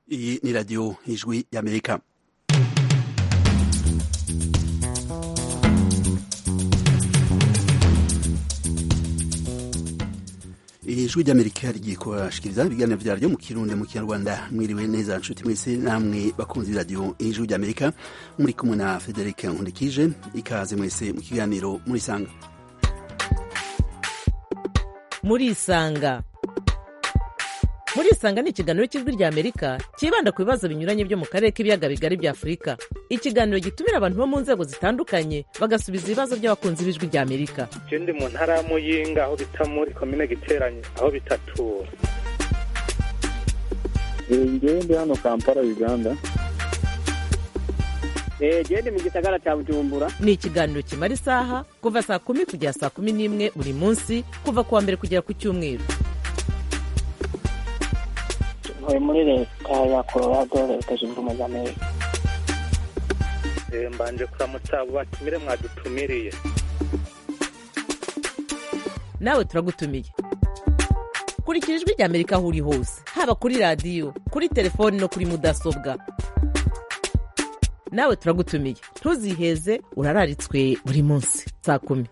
Iyi ni radiyo ijwi y'Amerika. ijwi ry'amerika rigiye kubashikiriza ibiganiro vyaryo mu kirundi mu kinyarwanda mwiriwe neza nshuti mwese namwe bakunzi b'iradiyo ijwi ry'amerika muri kumwe na frederic nkundikije ikaze mwese mu kiganiro murisanga murisanga murisanga ni ikiganiro cy'ijwi rya amerika cyibanda ku bibazo binyuranye byo mu karere k'ibiyaga bigari bya afurika ikiganiro gitumira abantu bo mu nzego zitandukanye bagasubiza ibibazo by'abakunzi b'ijwi rya amerika je ndi mu ntara ya muyinga aho bita muri komine giteranye aho bitatura ngewe ndi hano kampala uganda gende mu gisagara cya bujumbura ni ikiganiro kimara isaha kuva saa kumi kugera saa kumi n'imwe buri munsi kuva ku wa mbere kugera ku cyumweru ntuye muri leta ya colorado leta zunze ubumwe za amerika Eh, mbanje kuramutsa abo batumire mwadutumiriye nawe turagutumiye kurikira ijwi rya amerika aho uri hose haba kuri radiyo kuri telefoni no kuri mudasobwa nawe turagutumiye ntuziheze urararitswe buri munsi saa kumi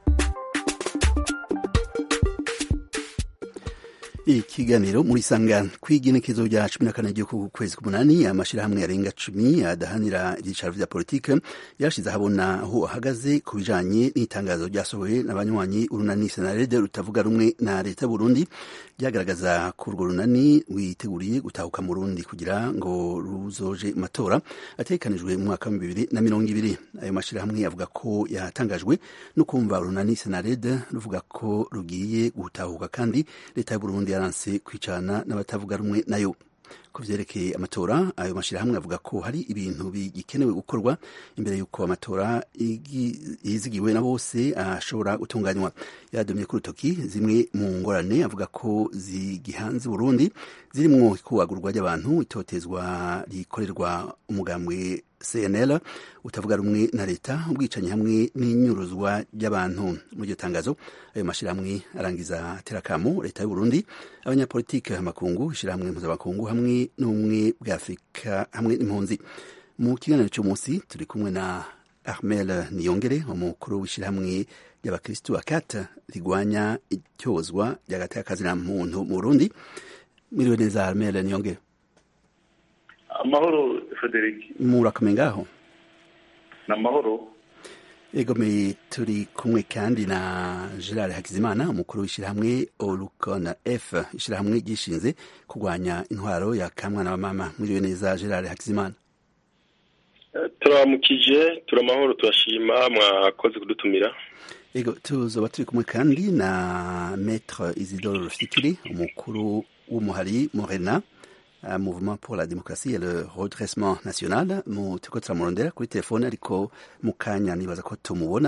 ikiganiro muri sanga kw'igenekezo rya cumi na kane ry'uku kwezi k'umunani amashirahamwe yarenga cumi adahanira ibyicaro vya politike yarashize ahabona aho ahagaze ku bijanye n'itangazo ryasohowe n'abanywanyi urunani senarede rutavuga rumwe na leta y'uburundi ryagaragaza ko urwo runani witeguriye gutahuka mu rundi kugira ngo ruzoje mu matora ategekanijwe mu mwaka wa bibiri na mirongo ibiri ayo mashirahamwe avuga ko yatangajwe no kumva urunani senarede ruvuga ko rugiye gutahuka kandi leta y'uburundi yaranse kwicana n'abatavuga rumwe nayo ku vyerekeye amatora ayo mashirahamwe avuga ko hari ibintu bigikenewe gukorwa imbere y'uko amatora yizigiwe na bose ashobora gutunganywa yadomye ku rutoki zimwe mu ngorane avuga ko zigihanze Burundi zirimwo ikubagurwa ry'abantu itotezwa rikorerwa umugambwe CNL utavuga rumwe na leta ubwicanyi hamwe n'inyuruzwa ry'abantu muri iryo tangazo ayo mashirahamwe arangiza terakamo leta y'u Burundi abanyapolitike amakungu ishirahamwe mpuzamakungu hamwe n'ubumwe bwa Afurika hamwe n'impunzi mu kiganiro cy'umunsi turi kumwe na Armel Niyongere umukuru w'ishirahamwe ry'abakristu akata rigwanya icyozwa ry'agateka muntu mu Burundi mwiriwe neza Armel Niyongere amahoro frederic murakomeye ngaho ni amahoro egomeye turi kumwe kandi na gerard hakizimana umukuru w'ishyirahamwe orukona f ishyirahamwe ryishinze kurwanya intwaro ya kamwana wa mama mwiriwe neza gerard hakizimana turamukije turamahoro turashima mwakoze kudutumira ego tuzoba turi kumwe kandi na maître isidore rufikiri umukuru w'umuhari morena Uh, mouvement pour la démocratie et le redressement national mu turiko turamurondera kuri telefone ariko mu kanya nibaza ko tumubona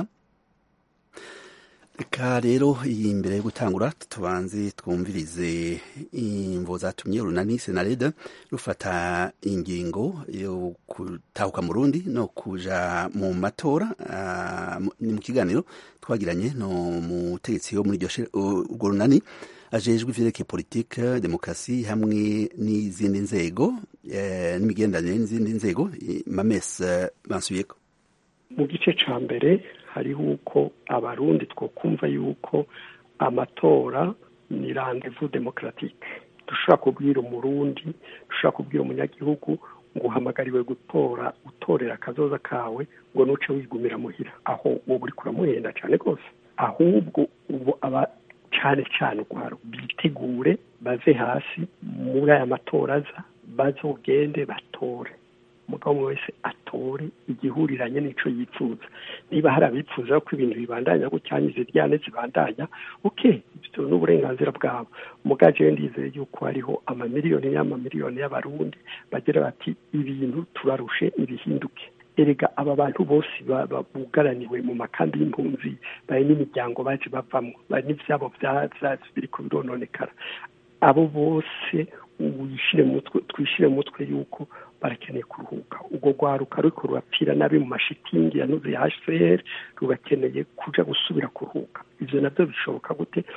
reka rero iyi mbere yo gutangura tubanze twumvirize imvo zatumye urunani senarede rufata ingingo yo gutahuka mu rundi no kuja mu matora uh, ni mu kiganiro twagiranye no mutegetsi wo muri urwo runani ajejwe ivyerekeye politike demokarasi hamwe n'izindi nzego eh, n'imigenderanire n'izindi nzego mames uh, bansubiyeko mu gice ca mbere hariho uko abarundi twokumva yuko amatora ni rendez-vous démocratique dushobora kubwira umurundi dushobora kubwira umunyagihugu ngo uhamagariwe gutora utorera akazoza kawe ngo nuce wigumira muhira aho wowe uriko uramuhenda cane rwose ahubwo ubu aba cyane cyane urwaro bitegure bave hasi muri aya matora aza bazogende batore umugabo umwe wese atore igihuriranye n'ico yifuza niba hari abifuza ko ibintu bibandanya gucyanya iziryane zibandanya ok ibyo ni uburenganzira bwabo mugaje ndizeye yuko hariho amamiliyoni y'amamiliyoni y'abarundi bagira bati ibintu turarushe ibihinduke erega aba bantu bose bugaraniwe mu makambi y'impunzi bari n'imiryango baje bavamo bari n'ivyabo biriko birononekara abo bose wishire mutwe twishire mutwe yuko barakeneye kuruhuka ubwo rwaruka ruriko rurapfira nabi mu mashitingi yanuze ya hcr rurakeneye kuja gusubira kuruhuka ivyo navyo bishoboka gute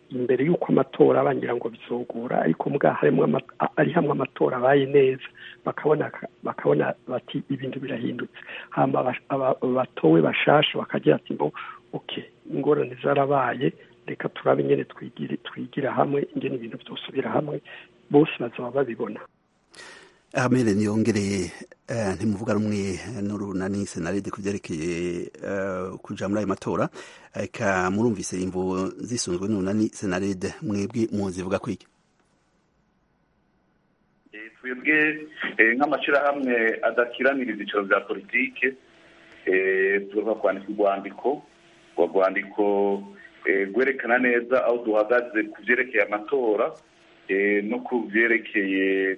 imbere y'uko amatora bangira ngo bizogura ariko mbwa harimo ari hamwe amatora abaye neza bakabona bakabona bati ibintu birahindutse hama batowe bashasha bakagira ati ngo okay ingorane zarabaye reka turabe nyene twigire twigira hamwe ingene ibintu byosubira hamwe bose bazaba babibona amere niyongereye ntimuvuga rumwe n'urunani senarede ku byerekeye kuja muri ayo matora eka murumvise imvo zisunzwe n'urunani senarede mwebwe muzivuga kwiki twebwe nk'amashyirahamwe adakiranira ibyicaro bya politike tugomba kwandika urwandiko urwo rwandiko rwerekana neza aho duhagaze ku byerekeye amatora no ku byerekeye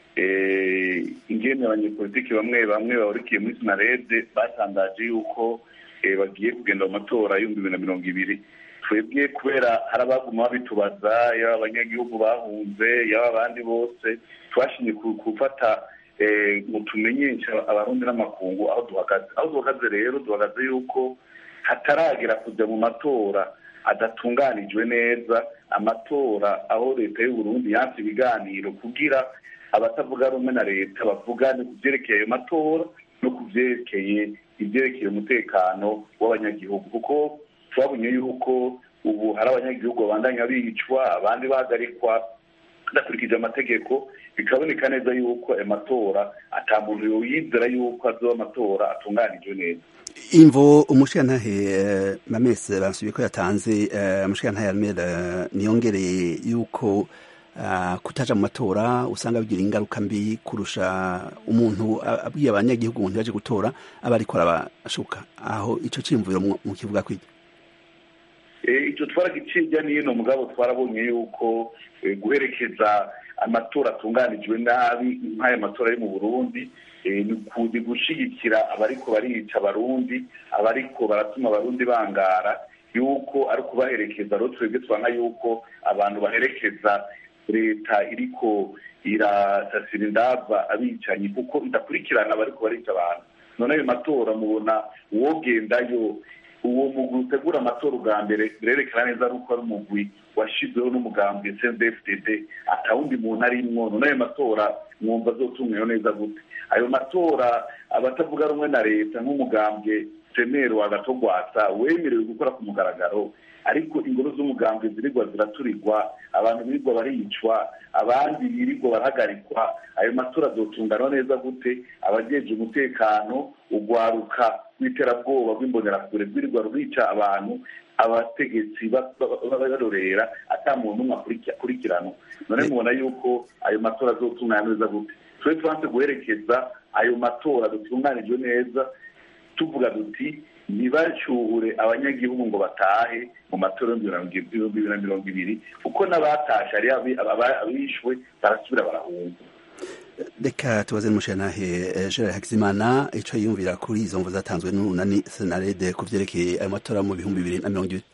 ingene abanyepolitiki bamwe bamwe bahurikiye muri sinarede batangaje yuko bagiye kugenda mu matora y'ibihumbi bibiri na mirongo ibiri twebwe kubera hari abaguma babitubaza yaba abanyagihugu bahunze yaba abandi bose twashinye gufata ngo tumenyeshe abarundi n'amakungu aho duhagaze aho duhagaze rero duhagaze yuko hataragera kujya mu matora adatunganijwe neza amatora aho leta y'uburundi yanse ibiganiro kugira abatavuga rumwe na leta bavugane ku byerekeye ayo matora no ku byerekeye ibyerekeye umutekano w'abanyagihugu kuko twabonye yuko ubu hari abanyagihugu babandanya bicwa abandi bahagarikwa badakurikije amategeko bikaboneka neza yuko ayo matora ata muntu yoyizera yuko azoba amatora atunganijwe neza imvo umushirantahe mamese bansubiye ko yatanze umushirantahe armere niyongereye yuko kutaja mu matora usanga bigira ingaruka mbi kurusha umuntu abwiye abanyagihugu umuntu yaje gutora aba ariko arabashuka aho ico cimviro mu kivuga kwiki icyo twaragicirya n'ino mugabo twarabonye yuko guherekeza amatora atunganijwe nabi nk'aya matora yo mu burundi ni gushyigikira abariko barica abarundi abariko baratuma abarundi bangara yuko ari ukubaherekeza rero twebwe tubona yuko abantu baherekeza leta iriko irasasira indava abicanyi kuko idakurikirana abariko barica abantu none ayo matora mubona uwogendayo uwo mugwi utegura amatora ubwa mbere birerekana neza ari uko ari umugwi washyizweho n'umugambi cndfdd atawundi muntu arimwo none ayo matora mwumva azotumweho neza gute ayo matora abatavuga rumwe na leta nk'umugambwe senero wagatogwasa wemerewe gukora ku mugaragaro ariko ingoro z'umugambwe zirirwa ziraturirwa abantu birirwa baricwa abandi birirwa barahagarikwa ayo matora azotungana neza gute abajeje umutekano ugwaruka rw'iterabwoba rw'imbonerakure rwirirwa rurica abantu abategetsi barorera ata muntu umwe akurikirana none mubona yuko ayo matora azotungana neza gute twe tubanze guherekeza ayo matora dutunganijwe neza tuvuga duti ntibacyuhure abanyagihugu ngo batahe mu matora y'ibihumbi bibiri na mirongo ibiri kuko n'abatashe ari abishwe barasubira barahunga reka tubaze n'umushyiranahe gerard hakizimana icyo yiyumvira kuri izo mvu zatanzwe n'urunani senarede ku byerekeye ayo matora mu bihumbi bibiri na mirongo ibiri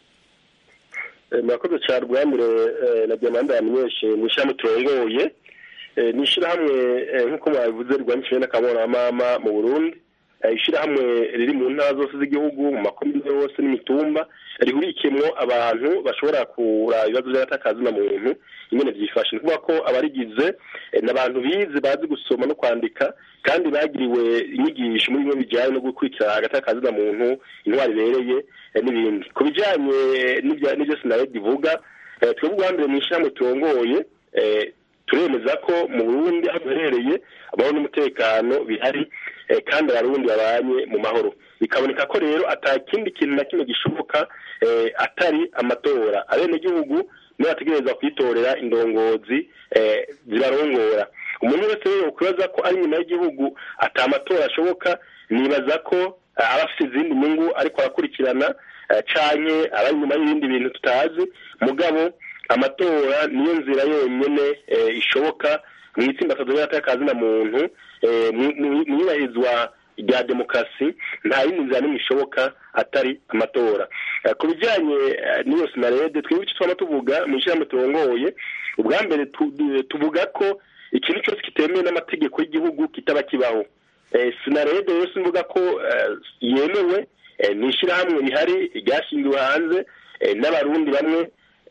murakoze cyane rwamure na diamanda yamenyeshe mu ishyirahamwe turongoye ni ishyirahamwe nk'uko mwabivuze rwandikishije n'akaboramama mu burundi ishyirahamwe riri mu ntara zose z'igihugu mu makomine yose n'imitumba rihurikiyemo abantu bashobora kuraba ibibazo by'agatakazi na muntu ingene byifashe ni ukuvuga ko abarigize ni abantu bize bazi gusoma no kwandika kandi bagiriwe inyigisho muri bimwe bijyanye no gukurikira agatakazi na muntu intwari ibereye n'ibindi ku bijyanye n'ibyo sinaredi ivuga twebwe ubwa mbere mu ishyirahamwe turongoye turemeza ko mu burundi aho duherereye amahoro n'umutekano bihari kandi abarundi babanye mu mahoro bikaboneka ko rero atakindi kintu na kimwe gishoboka atari amatora abenegihugu niyo bategereza kwitorera indongozi zibarongora umuntu wese rero ukwibaza ko ari nyuma y'igihugu atamatora ashoboka nibaza ko aba afite izindi nyungu ariko arakurikirana canye aba nyuma y'ibindi bintu tutazi mugabo amatora niyo nzira yonyine ishoboka mu itsinda y'akazi na muntu mu iyubahirizwa rya demokarasi nta yindi nzira n'imwe ishoboka atari amatora ku bijyanye n'iyo sinarede twebwe icyo twaba tuvuga mu ishyirahamwe turongoye ubwa mbere tuvuga ko ikintu cyose kitemewe n'amategeko y'igihugu kitaba kibaho sinarede rero simvuga ko yemewe ni ishyirahamwe rihari ryashingiwe hanze n'abarundi bamwe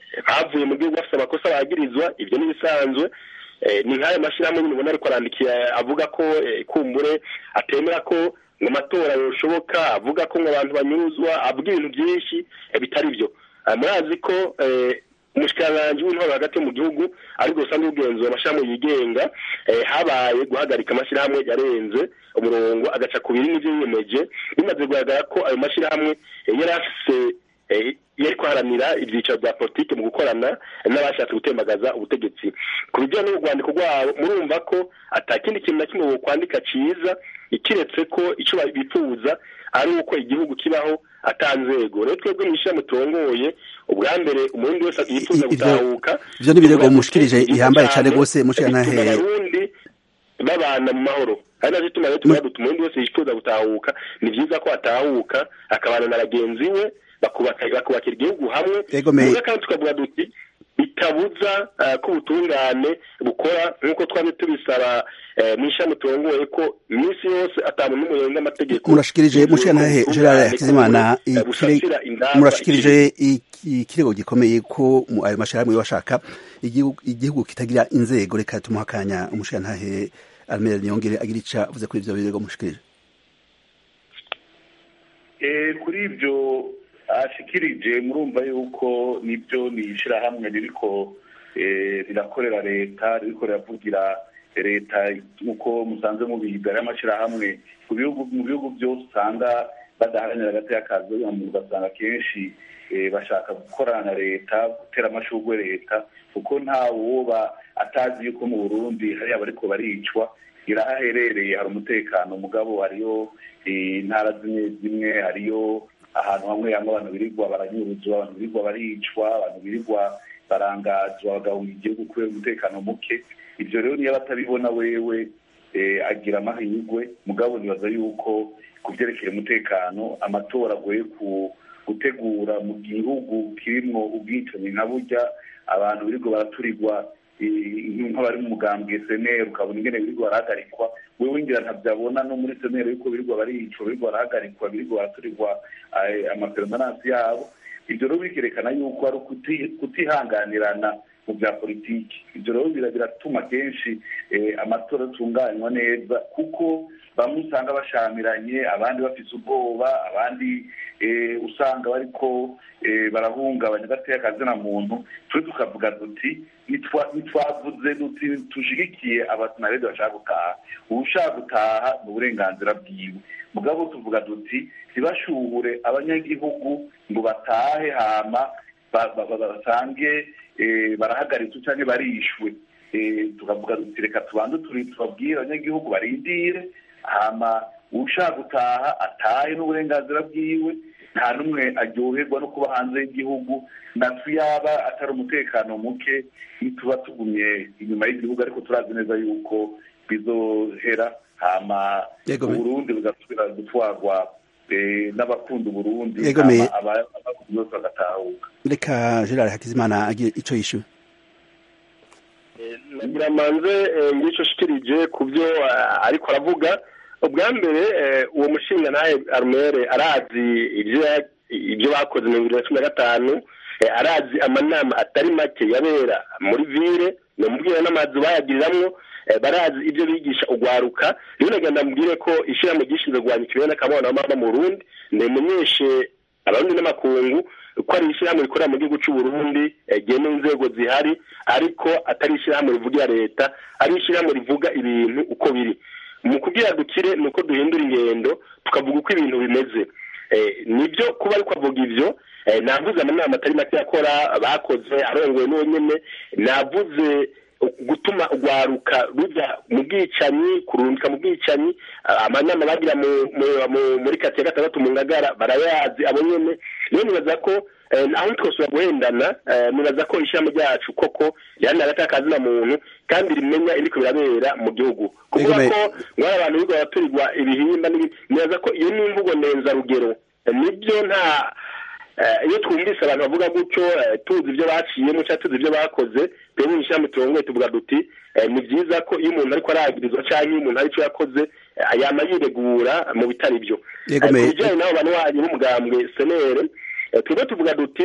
bavuye mu gihugu bafite amakosa bagirizwa ibyo ni ibisanzwe ni nk'ayo mashyirahamwe nyine ubona ariko arandikiye avuga ko kumbure atemera ko ngo amatora yoshoboka avuga ko ngo abantu banyuzwa avuga ibintu byinshi bitari byo murazi ko umushikiranganji w'intwaro hagati mu gihugu ariko usanzwe ugenzura amashyirahamwe yigenga habaye guhagarika amashyirahamwe yarenze umurongo agaca ku biri n'ibyo yiyemeje bimaze kugaragara ko ayo mashyirahamwe yari afise yari kwaharanira ibyiciro bya politiki mu gukorana n'abashatse gutembagaza ubutegetsi ku bijyanye n'urwandiko rwabo murumva ko atakindi kintu na kimwe kwandika cyiza ikiretse ko icyo bifuza ari uko igihugu kibaho atanzego rero twebwe mu ishyirahamwe turongoye ubwa mbere umurundi wese yifuza gutahuka ivyo ni birego mushikirije ihambaye cane rwose mushikiranahe abarundi babana mu mahoro ari navyo tuma rero tuvuga duti umurundi wese yifuza gutahuka ni vyiza ko atahuka akabana na bagenzi we bakubakira igihugu hamwe muga kandi tukavuga duti bitabuza ko ubutungane bukora nk'uko twari tubisaba mu ishami turongoye ko iminsi yose atanu n'umwe yenga amategeko murashikirije mushikiranahe gerard hakizimana murashikirije ikirego gikomeye ko ayo mashirahamwe bashaka igihugu kitagira inzego reka tumuha akanya umushikirantahe armere niyongere agira ica avuze kuri ivyo birego mushikirije kuri ibyo ashikirije murumva yuko nibyo ni ishyirahamwe ririko rirakorera leta ririko riravugira leta nk'uko musanze mubiga y'amashyirahamwe mu bihugu byose usanga badaharanira hagati y'akazi ugasanga kenshi bashaka gukorana na leta gutera amashurwe leta kuko nta woba atazi yuko mu burundi hariya bariko baricwa irahaherereye hari umutekano mugabo hariyo intara zimwe zimwe hariyo ahantu hamwe hamwe abantu birirwa baranyuruzwa abantu birirwa baricwa abantu birirwa barangazwa bagahunga igihugu kubera umutekano muke ibyo rero niyo batabibona wewe agira amahirwe mugabo nibaza yuko ku byerekeye umutekano amatora agoye gutegura mu gihugu kirimwo ubwicanyi nka burya abantu birirwa baraturirwa nk'abari mu mugambwe seneri ukabona ingene birirwa barahagarikwa wewe ngira ntabyabona no muri seneri yuko birirwa baricwa birirwa barahagarikwa birirwa baraturirwa amaperomanansi yabo ibyo rero bikerekana yuko ari kutihanganirana mu bya politiki ibyo rero biratuma kenshi amatora atunganywa neza kuko bamwe usanga bashamiranye abandi bafite ubwoba abandi usanga bariko barahungabanya gateye akazina muntu twe tukavuga duti ntitwavuze duti tushigikiye abasenarede bashaka gutaha ushaka gutaha ni uburenganzira bwiwe mugabo tuvuga duti ntibashuhure abanyagihugu ngo batahe hama basange barahagaritse cyangwa barishwe tukavuga duti reka tubanze tubabwire abanyagihugu barindire hama ushaka gutaha atahe n'uburenganzira bwiwe nta n'umwe aryoherwa no kuba hanze y'igihugu natwe yaba atari umutekano muke tuba tugumye inyuma y'igihugu ariko turazi neza yuko bizohera hama uburundi bugasubira gutwarwa n'abakunda uburundi abakundi bose bagatahuka reka gerard hakizimana agira icyo yishyuwe ngira manze ngicyo shikirije ku byo ariko aravuga ubwa mbere uwo mushinga nawe arumere arazi ibyo bakoze mu bibiri na cumi na gatanu arazi amanama atari make yabera muri vire ni umubwira n'amazu bayagiriramwo barazi ibyo bigisha ugwaruka rero nagenda mubwire ko ishyirahamwe gishinzwe kurwanya ikibazo n'akabona mama mu Burundi nimenyeshe abarundi n'amakungu ko ari ishyirahamwe rikorera mu gihugu cy'u Burundi rigena inzego zihari ariko atari ishyirahamwe rivugira leta ari ishyirahamwe rivuga ibintu uko biri mu kubwira dukire ni uko duhindura ingendo tukavuga uko ibintu bimeze nibyo kuba ariko avuga ibyo navuze amanama atari make yakora bakoze arongoye n'uwo nyine navuze gutuma urwaruka rujya mu bwicanyi kurundika mu bwicanyi amanama bagira muri kati ya gatandatu mu ngagara barayazi abo nyine rero nibaza ko aho twose guhendana nibaza ko ishyirahamwe ryacu koko riharanira hagati y'akazina muntu kandi rimenya ibiriko birabera mu gihugu kuvuga ko mwari abantu birirwa baraturirwa ibihimba nibaza ko iyo ni imvugo ndenzarugero nibyo nta iyo twumvise abantu bavuga gutyo tuzi ibyo baciyemo cyangwa tuzi ibyo bakoze twebwe mu ishyirahamwe turongoye tuvuga duti ni byiza ko iyo umuntu ariko aragirizwa cyangwa iyo umuntu hari icyo yakoze yama yiregura mu bitari byo ku bijyanye n'abo bantu wanyu b'umugambwe senere twebwe tuvuga duti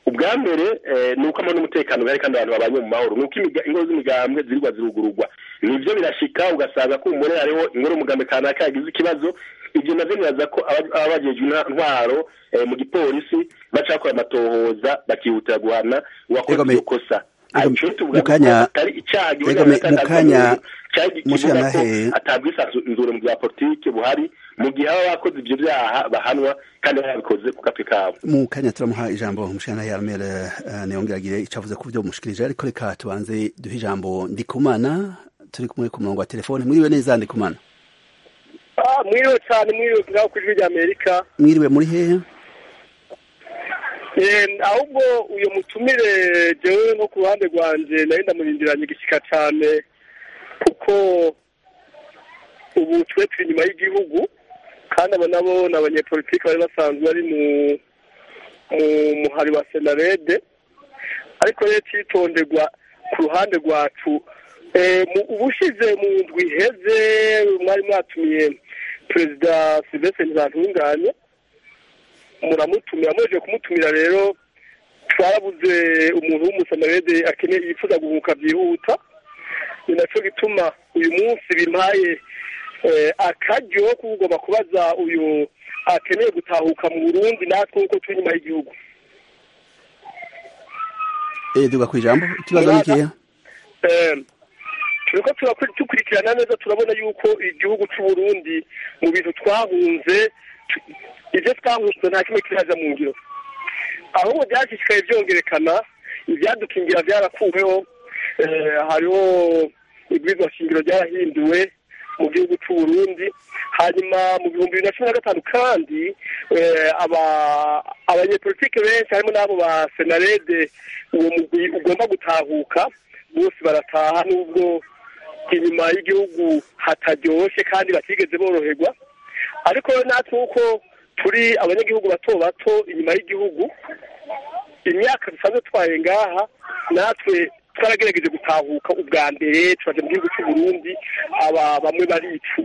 ubwa mbere ni uko amahoro n'umutekano bihari kandi abantu babanye mu mahoro ni uko ingo z'imigambwe zirirwa zirugururwa nibyo birashika ugasanga ko umugore hariho ingoro umugambi kanaka yagize ikibazo ibyo navyo nibaza ko aba bajejwe intwaro mu gipolisi baca bakora amatohoza bakihutira guhana uwakoze iyo kosa mukanya mukanya mushanahe atabwisanzure mu bya politike buhari mu gihe baba bakoze ibyo byaha bahanwa kandi babikoze ku gatwe kabo mu kanya turamuha ijambo mushanahe armere niyongeragire icyo avuze ku byo mushikirije ariko reka tubanze duhe ijambo ndikumana turi kumwe ku murongo wa telefone mwiriwe neza ndikumana mwiriwe cyane mwiriwe ngaho ku ijwi rya amerika mwiriwe muri hehe ahubwo uyu mutumire jewe nko ku ruhande rwanjye nari ndamurindiranye igishyika cyane kuko ubu twe turi inyuma y'igihugu kandi aba nabo ni abanyepolitiki bari basanzwe bari mu muhari wa senarede ariko rero cyitonderwa ku ruhande rwacu ubushize mu ndwi iheze mwari mwatumiye perezida silvestre ntibantunganye muramutumira muje kumutumira rero twarabuze umuntu w'umusamarede akeneye yifuza guhuka byihuta ni nacyo gituma uyu munsi bimpaye akaryo ko ugomba kubaza uyu akeneye gutahuka mu burundi natwe nk'uko turi inyuma y'igihugu duga ku ijambo ikibazo ni ikihe turiko dukurikirana neza turabona yuko igihugu c'uburundi mu bintu twahunze ibyo twahunze nta kimwe kiraza mu ngiro ahubwo byashishikaye byongerekana ibyadukingira byarakuweho hariho ibwirizwa shingiro ryarahinduwe mu gihugu c'uburundi hanyuma mu bihumbi bibiri na cumi na gatanu kandi abanyepolitike benshi harimo n'abo ba senarede uwo mugwi ugomba gutahuka bose barataha n'ubwo inyuma y'igihugu hataryoshe kandi batigeze boroherwa ariko natwe uko turi abanyagihugu bato bato inyuma y'igihugu imyaka dusanzwe twaye ngaha natwe twaragerageje gutahuka ubwa mbere turaje mu gihugu cy'uburundi aba bamwe baricu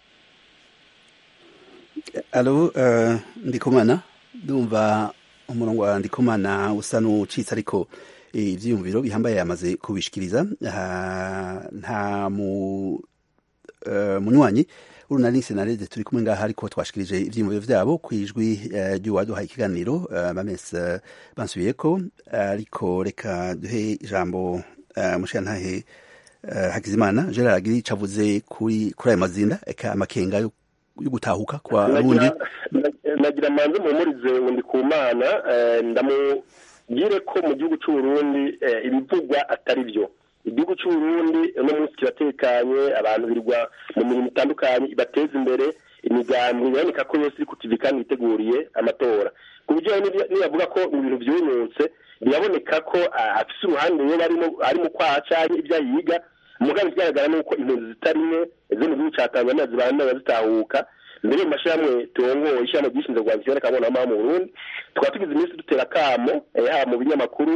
alo ndikumana ndumva umurongo wa ndikumana usa n'ucitse ariko ibyiyumviro bihambaye yamaze kubishikiriza nta munywanyi urunani senarede turi kumwe ngaha ariko twashikirije ivyiyumviro vyabo kwijwi ry'uwaduhaye ikiganiro bamese bansubiye ko ariko reka duhe ijambo mushiyantahe hakizimana gerard agiri cavuze kuri kuri ayo mazinda eka amakenga yo gutahuka kwa rundi nagira manze muhumurize undi ku mana ndamubwire ko mu gihugu c'uburundi ibivugwa atari byo igihugu cy'uburundi uno munsi kiratekanye abantu birirwa mu mirimo itandukanye ibateza imbere imigambi iboneka ko yose iri ku tivi kandi yiteguriye amatora ku buryo niyavuga ko mu bintu byumutse biraboneka ko afise uruhande iyo ari mu kwaha canke ibyo yiga umugambi ikigaragara ni uko impunzi zitari nke zo mu gihugu ca tanzania zibandanya zitahuka mbere mu mashyirahamwe turongoye ishyirahamwe ryishinzwe rwandikira n'akabonama mu burundi tukaba tugize iminsi dutera akamo haba mu binyamakuru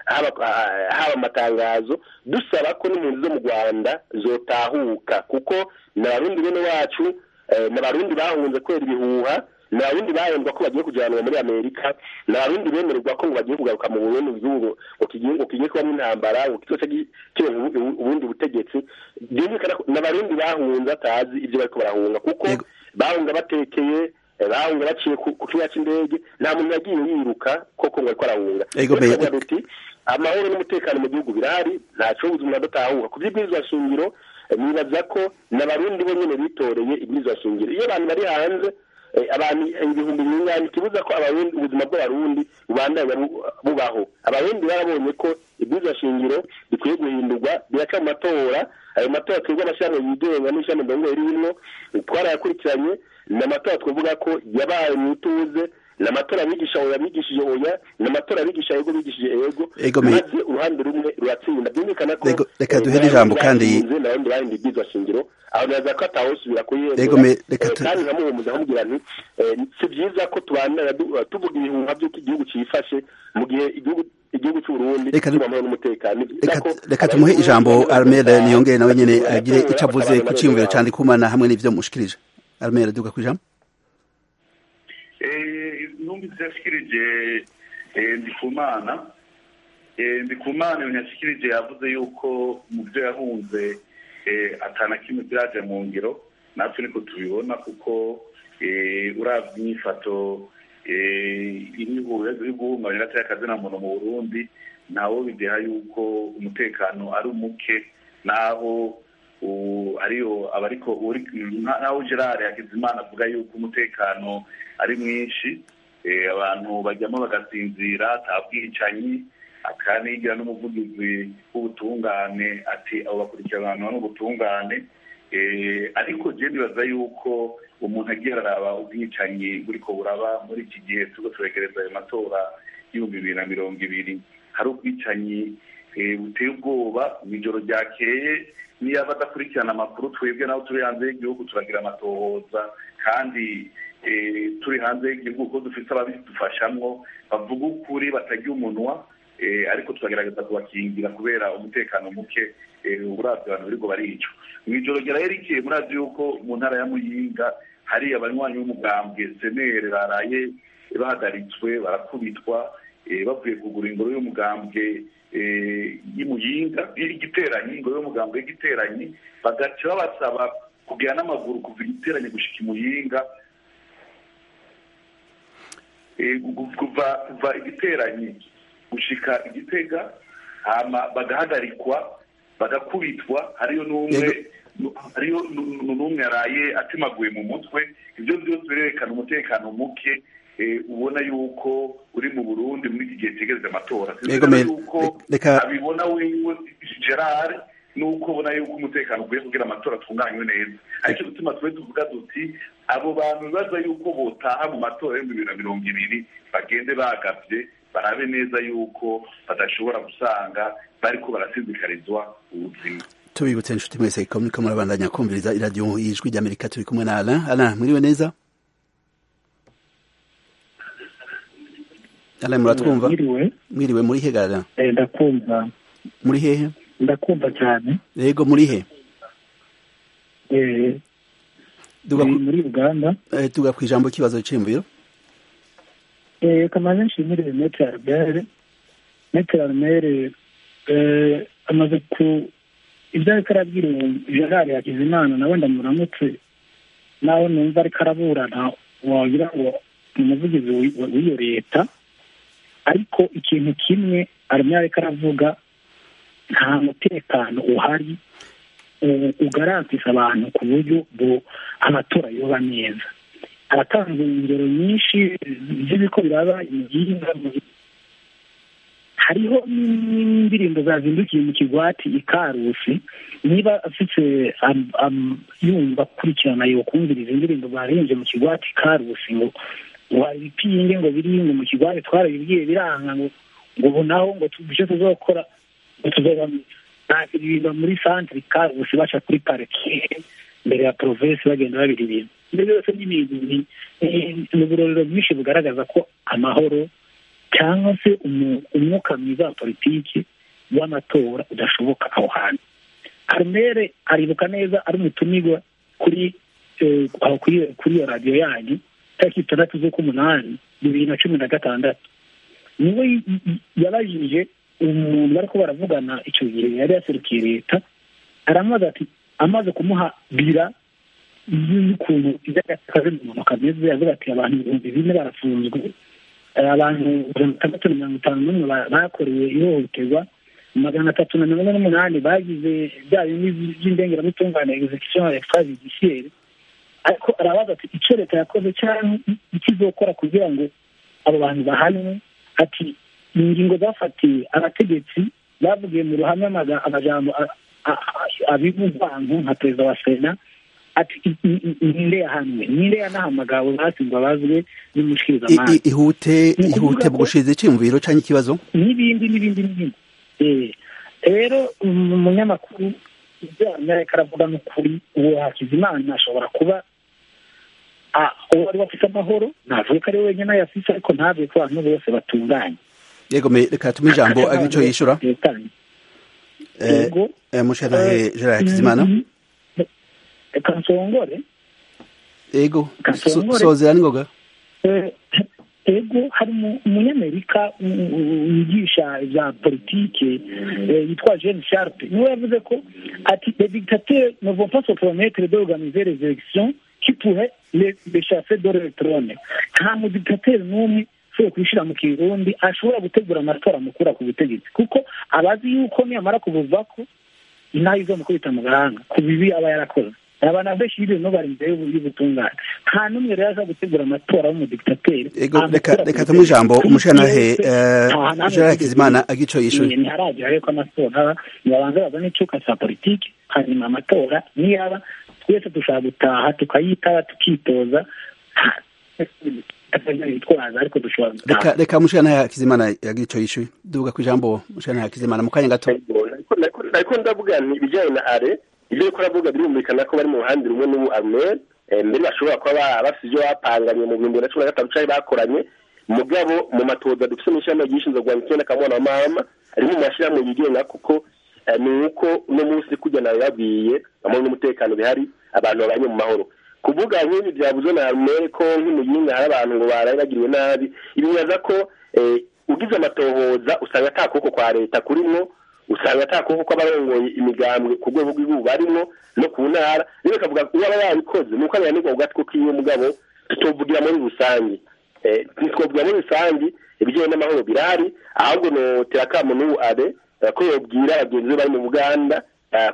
haba amatangazo dusaba ko n'impunzi zo mu rwanda zotahuka kuko ni abarundi bene wacu ni abarundi bahunze kubera ibihuha ni abarundi bahembwa ko bagiye kujyanwa muri amerika ni abarundi bemererwa ko ngo bagiye kugaruka mu burundi mu gihugu ngo kigiye kubamo intambara ngo kizoca kironka ubundi butegetsi byumvikana ko ni abarundi bahunze atazi ibyo bariko barahunga kuko bahunga batekeye bahunga baciye ku kibuga cy'indege nta muntu yagiye yiruka koko ngo ariko arahunga duti amahoro n'umutekano mu gihugu birahari ntaco umuntu adatahuka ku by'ibwirizwa shingiro nibaza ko n'abarundi bo nyene bitoreye ibwirizwa shingiro iyo abantu bari hanze abantu ibihumbi bingahe kibuza ko abarundi ubuzima bw'abarundi bubandanya bubaho abarundi barabonye ko ibwirizwa shingiro bikwiye guhindurwa biraca mu matora ayo matora twebwe amashyirahamwe yigenga n'ishyirahamwe ndongo rimwo twarayakurikiranye ni amatora twavuga ko yabaye mu ituze ni amatora abigisha oya bigishije oya ni amatora abigisha yego bigishije yego maze uruhande rumwe ruratsinda byumvikana ko reka duhe n'ijambo kandi n'abandi bahindi ibyizwa shingiro aho neza ko atawusubira kuyemera kandi nkamuhumuza nkamubwira nti si byiza ko tubandana tuvuga ibihuha by'uko igihugu cyifashe mu gihe igihugu igihugu cy'uburundi kibamwe n'umutekano reka tumuhe ijambo armere niyongere nawe nyene agire ico avuze ku ciyumviro candikumana hamwe n'ivyo mushikirije armere duga ku ijambo numvise yashikirije ndikumana ndikumana ibintu yashikirije yavuze yuko mu byo yahunze atana kimwe byaje mu ngiro natwe niko tubibona kuko urabye inyifato iri guhungabanya y'akazina muntu mu burundi ntawo bideha yuko umutekano ari umuke naho ariyo abariko naho gerard hakizimana avuga yuko umutekano ari mwinshi abantu bajyamo bagasinzira nta bwicanyi akanigira n'umuvugizi w'ubutungane ati abo bakurikiranwa n'ubutungane ariko je nibaza yuko umuntu agiye araraba ubwicanyi buriko buraba muri iki gihe turiko turegereza ayo matora y'ibihumbi bibiri na mirongo ibiri hari ubwicanyi buteye ubwoba mw'ijoro ryakeye niyo badakurikirana amakuru twebwe naho turi hanze y'igihugu turagira amatohoza kandi turi hanze y'igihugu kuko dufite ababidufashamwo bavuga ukuri batagira umunwa ariko turagerageza kubakingira kubera umutekano muke uburavyo abantu biriko baricwa mw'ijoro ryarayerekeye murazi yuko mu ntara ya muyinga hari abanywanyi b'umugambwe senere baraye bahagaritswe barakubitwa bavuye kugura ingoro y'umugambwe y'imuyinga y'igiteranyi ingoro y'umugambwe y'igiteranyi bagaca babasaba kugira n'amaguru kuva igiteranyi gushika imuyinga kuva kuva igiteranyi gushika igitega hama bagahagarikwa bagakubitwa hariyo n'umwe hariyo n'umwe yaraye atimaguye mu mutwe ibyo byose birerekana umutekano muke ubona yuko uri mu burundi muri iki gihe cyegereje amatora yuko abibona wiwe gerard nuko ubona yuko umutekano ukwiye kugira amatora atunganywe neza aricyo gutuma tube tuvuga duti abo bantu bibaza yuko botaha mu matora y'ibihumbi bibiri na mirongo ibiri bagende bagavye barabe neza yuko badashobora gusanga bariko barasizikarizwa ubuzima tubibutse inshuti mwese ko muriko murabandanya kumviriza iradiyo y'ijwi ry'amerika turi kumwe na alain alain mwiriwe neza alain muratwumva mwiriwe muri he gara ndakumva muri hehe ndakumva cyane yego muri he muri uganda tuga ku ijambo ikibazo cy'imviro kamaze nshimire metre albert metre albert amaze ku ibyo ariko arabwira gerard hakizimana nawe ndamuramutse nawe numva ariko araburana wagira ngo ni umuvugizi w'iyo leta ariko ikintu kimwe arimo ariko aravuga nta mutekano uhari ugarantisa abantu ku buryo amatora yoba neza aratanze ingero nyinshi z'ibiko biraba imiginga hariho n'indirimbo zazindukiye mu kigwati ikarusi niba afite yumva akurikirana yokumviriza indirimbo barenze mu kigwati ikarusi ngo ngo ibipinge ngo biri ngo mu kigwati twarabibwiye biranga ngo ngo ubu naho ngo icyo tuzokora ngo tuzoba biririmba muri santire ikarusi baca kuri parike mbere ya provinsi bagenda babira ibintu ibyo byose ni ibintu ni uburorero bwinshi bugaragaza ko amahoro cyangwa se umwuka mwiza wa politiki w'amatora udashoboka aho hantu arumere aribuka neza ari umutumirwa kuri kuri iyo radiyo yanyu tariki itandatu z'ukw'umunani bibiri na cumi na gatandatu niwe yabajije umuntu bari ko baravugana icyo gihe yari yaserukiye leta aramubaza ati amaze kumuha bira y'ukuntu iby'akazi umuntu kameze yavuga ati abantu ibihumbi bine barafunzwe abantu mirongo itandatu na mirongo itanu n'umwe bakorewe ihohoterwa magana atatu na mirongo ine n'umunani bagize bya bindi by'indengeramutungane execution extrajudiciaire ariko arabaza ati icyo leta yakoze cyangwa ikizokora kugira ngo abo bantu bahanwe ati ingingo zafatiwe abategetsi bavugiye mu ruhame amajambo abivugwanku nka perezida wa sena ati ninde yahanwe ninde yanahamagawe hasi ngo abazwe n'umushikirizamanza ihute ihute bugushize icyumviro cyangwa ikibazo n'ibindi n'ibindi n'ibindi rero umunyamakuru ibyo amerika aravuga n'ukuri uwo hakizimana ashobora kuba uwo ari afite amahoro ntavuge ko ari we wenyine ayafise ariko ntavuge ko abantu bose batunganye yego reka tume ijambo ari icyo yishyura musharahe gerard hakizimana reka nsongore yego sozera n'ingoga ego hari umunyamerika wigisha ibya politike yitwa jean sharpe niwe yavuze ko ati les dictateurs ne vont pas se promettre d'organiser les élections qui pourraient les chasser de leur trône nta mudictateri n'umwe ushobora kubishyira mu kirundi ashobora gutegura amatora amukura ku butegetsi kuko abazi yuko niyamara kubuvako inaha izomukubita mu gahanga ku bibi aba yarakoze abantu benshi y'ibintu bari imbere y'ubutungane nta n'umwe rero aza gutegura amatora y'umudikitateri reka tumuhe ijambo umushyiranahe jean hakizimana agico yishuye ntiharagera rero ko amatora nibabanza bazane icyuka cya politiki hanyuma amatora niyaba twese dushobora gutaha tukayitaba tukitoza reka reka mushana hakizimana yagico yishuye duvuga ku ijambo mushana hakizimana mu kanya gato ariko ndavuga nti ibijyanye na are ibyo ariko aravuga birumvikana ko bari mu ruhande rumwe n'ubu arumeri mbere bashobora kuba bafite ibyo bapanganye mu bihumbi bibiri na cumi na gatanu cyangwa bakoranye mugabo mu matoza dufite mu ishyirahamwe ryishinzwe kurwanya icyenda kamwana mama ari mu mashyirahamwe yigenga kuko ni uko uno munsi kujya nawe babwiye amahoro n'umutekano bihari abantu babanye mu mahoro kuvuga nk'ibi byavuzwe na arumeri ko nk'umuyinga hari abantu ngo baraye bagiriwe nabi ibibaza ko ugize amatohoza usanga ata kuboko kwa leta kurimwo usanga ata kuboko kw'abarongoye imigambwe ku rwego rw'igihugu barimwo no ku ntara rero bakavuga uwo aba yabikoze ni uko abihanirwa ku gatwe k'iwe mugabo tutovugira muri rusange ntitwovugira muri rusange ibijyanye n'amahoro birahari ahubwo notera akamo n'ubu abe ko yobwira bagenzi be bari mu buganda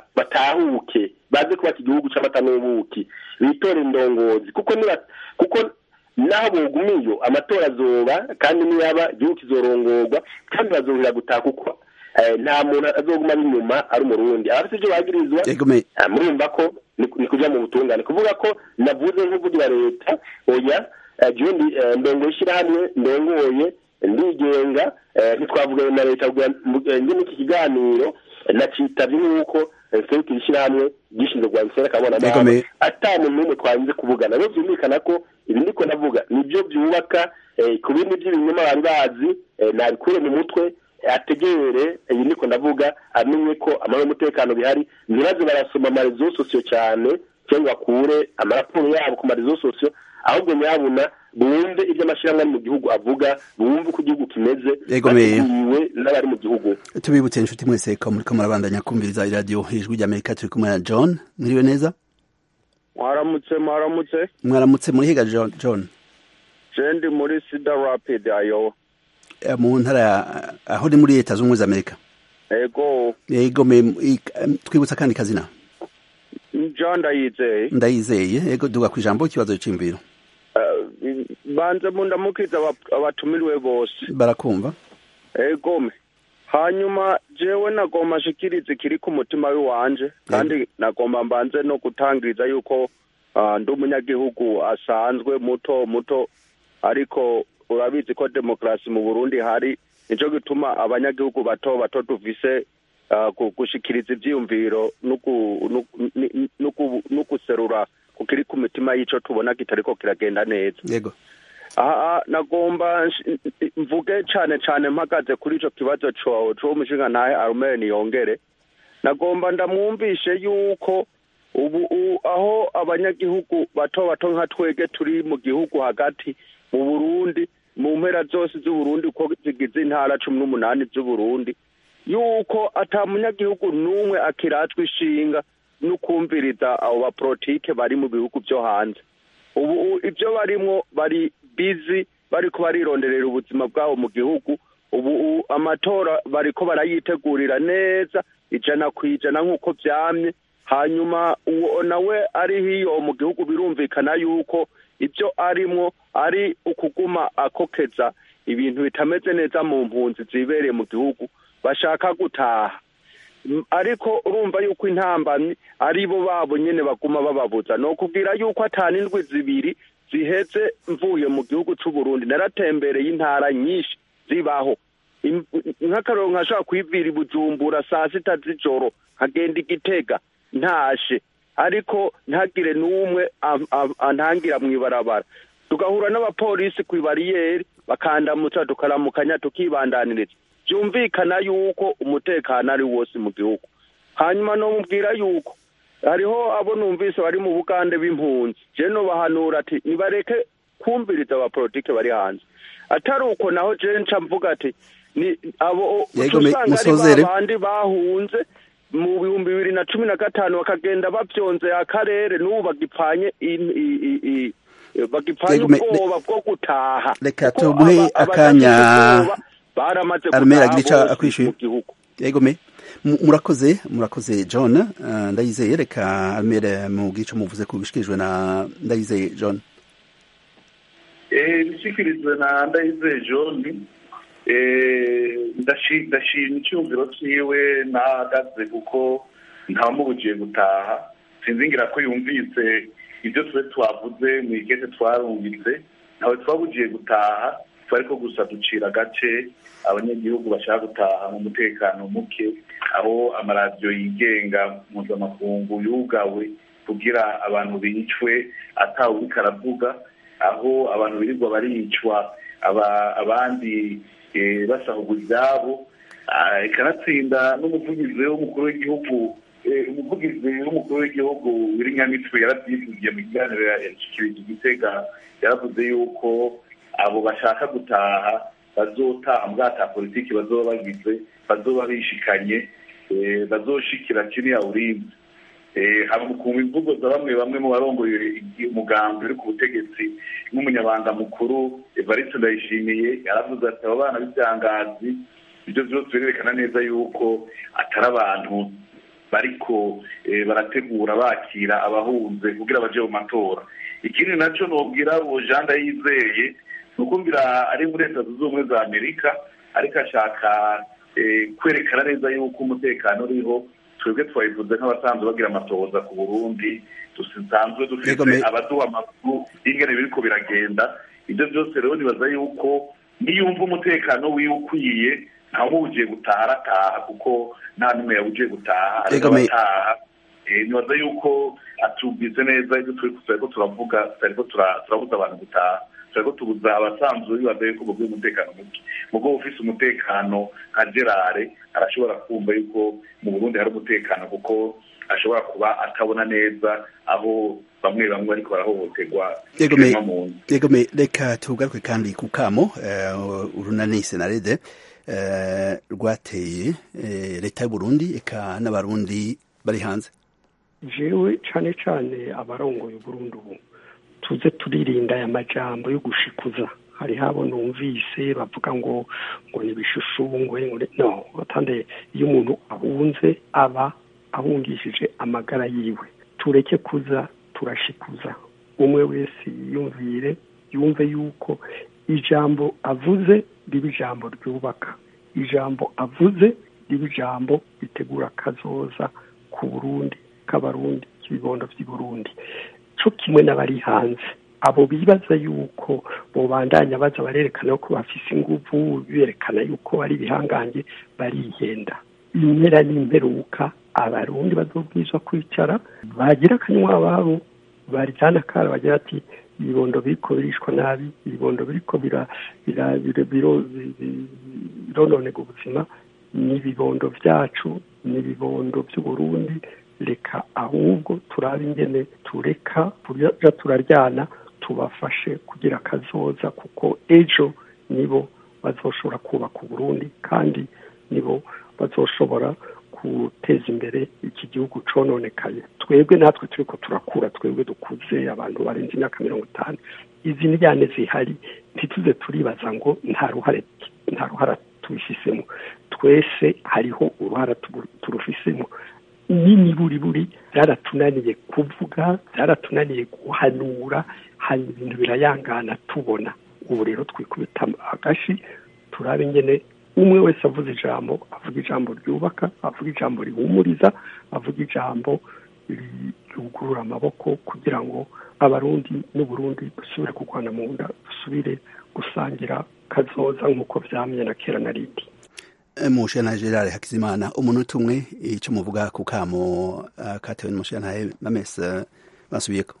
batahuke baze kubaka igihugu cy'amata n'ubuki bitore indongozi kuko niba kuko naho bogumiyo amatora azoba kandi niyaba igihugu kizorongorwa kandi bazohera gutaha kuko nta muntu azoguma ari inyuma ari umurundi abafite ibyo bagirizwa murumva ko ni kujya mu butungane kuvuga ko navuze nk'uvugira leta oya jundi ndongo ishyirahamwe ndongoye ndigenga ntitwavuganye na leta ndi muri iki kiganiro nacitabye nk'uko serukira ishyirahamwe gishinzwe kurwanya isera kabona amahanga ata muntu n'umwe twanze kuvugana rero byumvikana ko ibi ndiko navuga nibyo byubaka ku bindi by'ibinyoma bari bazi nabikure mu mutwe ategere iyi niko ndavuga amenye ko amahoro y'umutekano bihari ntibaze barasoma amarezo sosiyo cyane cyangwa bakure amaraporo yabo ku marezo sosiyo ahubwo nyabuna bumve ibyo amashyirahamwe ari mu gihugu avuga bumve uko igihugu kimeze bateguwe n'abari mu gihugu tubibutse inshuti mwese ko muri ko murabandanya kumviriza iradiyo ijwi ry'amerika turi kumwe na john mwiriwe neza mwaramutse mwaramutse mwaramutse muri higa john jendi muri sida rapidi ayo mu ntara aho ni muri leta z'ubumwe za amerika ego yego twibutsa kandi kazina john ndayizeye ndayizeye yego duga ku ijambo ikibazo cy'imviro banze mundamukiza abatumiriwe bose barakumva egome hanyuma jewe nagomba nshikirize kiri ku mutima w'iwanje kandi nagomba mbanze no gutangiriza yuko ndi umunyagihugu asanzwe muto muto ariko urabizi ko demokarasi mu burundi hari nicyo gituma abanyagihugu bato bato duvise gushikiriza ibyiyumviro no guserura kukiri ku mitima y'icyo tubona kitariko kiragenda neza yego aha nagomba mvuge cyane cyane mpagaze kuri icyo kibazo cy'uwo mushinga ntahe arumeni yongere nagomba ndamwumvishe yuko ubu aho abanyagihugu bato bato nka twege turi mu gihugu hagati mu burundi mu mpera zose z'uburundi uko zigize intara cumi n'umunani z'uburundi yuko ata munyagihugu n'umwe akiratwa ishinga no kumviriza abo bapolitike bari mu bihugu byo hanze ubu ibyo barimo bari bizi bariko barironderera ubuzima bwabo mu gihugu ubu amatora bariko barayitegurira neza ijana ku ijana nk'uko byamye hanyuma uwo nawe ari hiyo mu gihugu birumvikana yuko ibyo arimo ari ukuguma akokeza ibintu bitameze neza mu mpunzi zibereye mu gihugu bashaka gutaha ariko urumva yuko intambamyi ari bo babo nyine baguma bababuza ni ukubwira yuko atanu indwi zibiri ziheze mvuye mu gihugu cy'u Burundi naratembereye intara nyinshi zibaho nk'akararo nkashobora kwivira i bujumbura saa sita z'ijoro nkagenda igitega ntashe ariko ntagire n'umwe antangira mu ibarabara tugahura n'abapolisi ku ibariyeri bakandamutsa tukaramukanya tukibandaniriza byumvikana yuko umutekano ari wose mu gihugu hanyuma numubwira yuko hariho abo numvise bari mu bugande b'impunzi jeno bahanura ati nibareke kumviriza abapolitike bari hanze atari uko naho je nca mvuga ati ni abo Yego, uca me- usanga ari musozere. babandi bahunze mu bihumbi bibiri na cumi na gatanu bakagenda bavyonze akarere n'ubu bagipfanye in- i- i- i- bagipfanye Yego, me- ubwoba bwo gutaha reka Kuko tumuhe aba- abadafite akanya ubwoba baramaze armera gutaha gica bose akwishuye mu gihugu yego me Mu- murakoze murakoze john uh, ndayizeye reka armere mu gico muvuze ku bishikirijwe na ndayizeye john Eh, ibishyikirijwe na ndayizeye john eh, ndashi- ndashima icyumviro cyiwe nahagaze kuko ntawamubugiye gutaha sinzingira ko yumvise ibyo twe twavuze mu igeze twarungitse ntawe twabugiye gutaha twari ko gusa ducira agace abanyagihugu bashaka gutaha mu mutekano muke aho amaradiyo yigenga mpuzamakungu yugawe kugira abantu bicwe atawe uriko aravuga aho abantu birirwa baricwa aba- abandi eh, basahurwa ibyabo Ah, ikanatsinda n'umuvugizi w'umukuru w'igihugu eh, umuvugizi w'umukuru w'igihugu w'irinyamitwe yarabyivugiye mu kiganiro yashikirije igitega yaravuze yuko abo bashaka gutaha bazotaha mu bwata politiki bazoba bagize bazoba bishikanye eh, bazoshikira kiriya urinzi Eh, haba ku imvugo za bamwe bamwe mu barongoye umugambi uri ku butegetsi nk'umunyabanga mukuru evariste ndayishimiye yaravuze ati abo bana b'ibyangazi ibyo byose birerekana neza yuko atari abantu bariko eh, barategura bakira abahunze kugira baje mu matora ikindi nacyo nobwira uwo jean ndayizeye ni ukumvira ari muri leta zunze ubumwe za amerika ariko ashaka eh, kwerekana neza yuko umutekano uriho twebwe twabivuze nk'abasanzwe bagira amatohoza ku burundi dusanzwe dufite Yego, me- abaduha amakuru y'ingene biriko biragenda ibyo byose rero nibaza yuko niyumva umutekano wiwe ukwiye ntawugiye gutaha arataha kuko nta n'umwe yawugiye gutaha ariko Yego, me- abataha Eh, nibaza yuko atubwize neza ibyo turi turiko turavuga turiko tura- turabuza abantu gutaha turiko tubuza abasanzwe bibaza yuko bubwiye umutekano muke mugo ufise umutekano nka gerare arashobora kumva yuko mu burundi hari umutekano kuko ashobora kuba atabona neza aho bamwe bamwe bariko barahohoterwa Yego, me- muntu yego me reka tugaruke kandi ku kamo eh, urunani senarede eh, rwateye eh, leta y'uburundi eka n'abarundi bari hanze jewe cane cane abarongoye uburundi ubu tuze turirinda aya majambo yo gushikuza hari habo numvise bavuga ngo ngo ni ibishushungwe ngo ni- no batande iyo umuntu ahunze aba ahungishije amagara yiwe tureke kuza turashikuza umwe wese yiyumvire yumve yuko ijambo avuze riba ijambo ryubaka ijambo avuze riba ijambo ritegura akazoza ku burundi k'abarundi k'ibibondo by'i burundi co kimwe n'abari hanze abo bibaza yuko bobandanya baza barerekana ko bafise inguvu berekana yuko bari ibihangange barihenda impera n'imperuka abarundi bazobwizwa kwicara bagira akanywa ababo barijana kara bagira ati ibibondo biriko birishwa nabi ibibondo biriko bira bira bira- biro- bi- bi- birononega ubuzima n'ibibondo vyacu n'ibibondo vy'uburundi reka ahubwo turabe ingene tureka kuja turaryana tubafashe kugira akazoza kuko ejo nibo bazoshobora kubaka uburundi kandi nibo bazoshobora guteza imbere iki gihugu cononekaye twebwe natwe turiko turakura twebwe dukuze abantu barenze imyaka mirongo itanu izi njyane zihari ntituze turibaza ngo nta ruhare nta ruhara tubifisemo twese hariho uruhara tubu- turufisemo n'imiburiburi byaratunaniye kuvuga byaratunaniye guhanura hanyuma ibintu birayangana tubona ubu rero twikubita agashi turabe ingene umwe wese avuze ijambo avuga ijambo ryubaka avuga ijambo rihumuriza avuga ijambo ryugurura amaboko kugira ngo abarundi n'uburundi dusubire kurwana mu nda dusubire gusangira kazoza nk'uko vyamye na kera na rindi mushana gerard hakizimana umunota umwe icyo muvuga ku kamo uh, katewe n'umushana mamese basubiyeko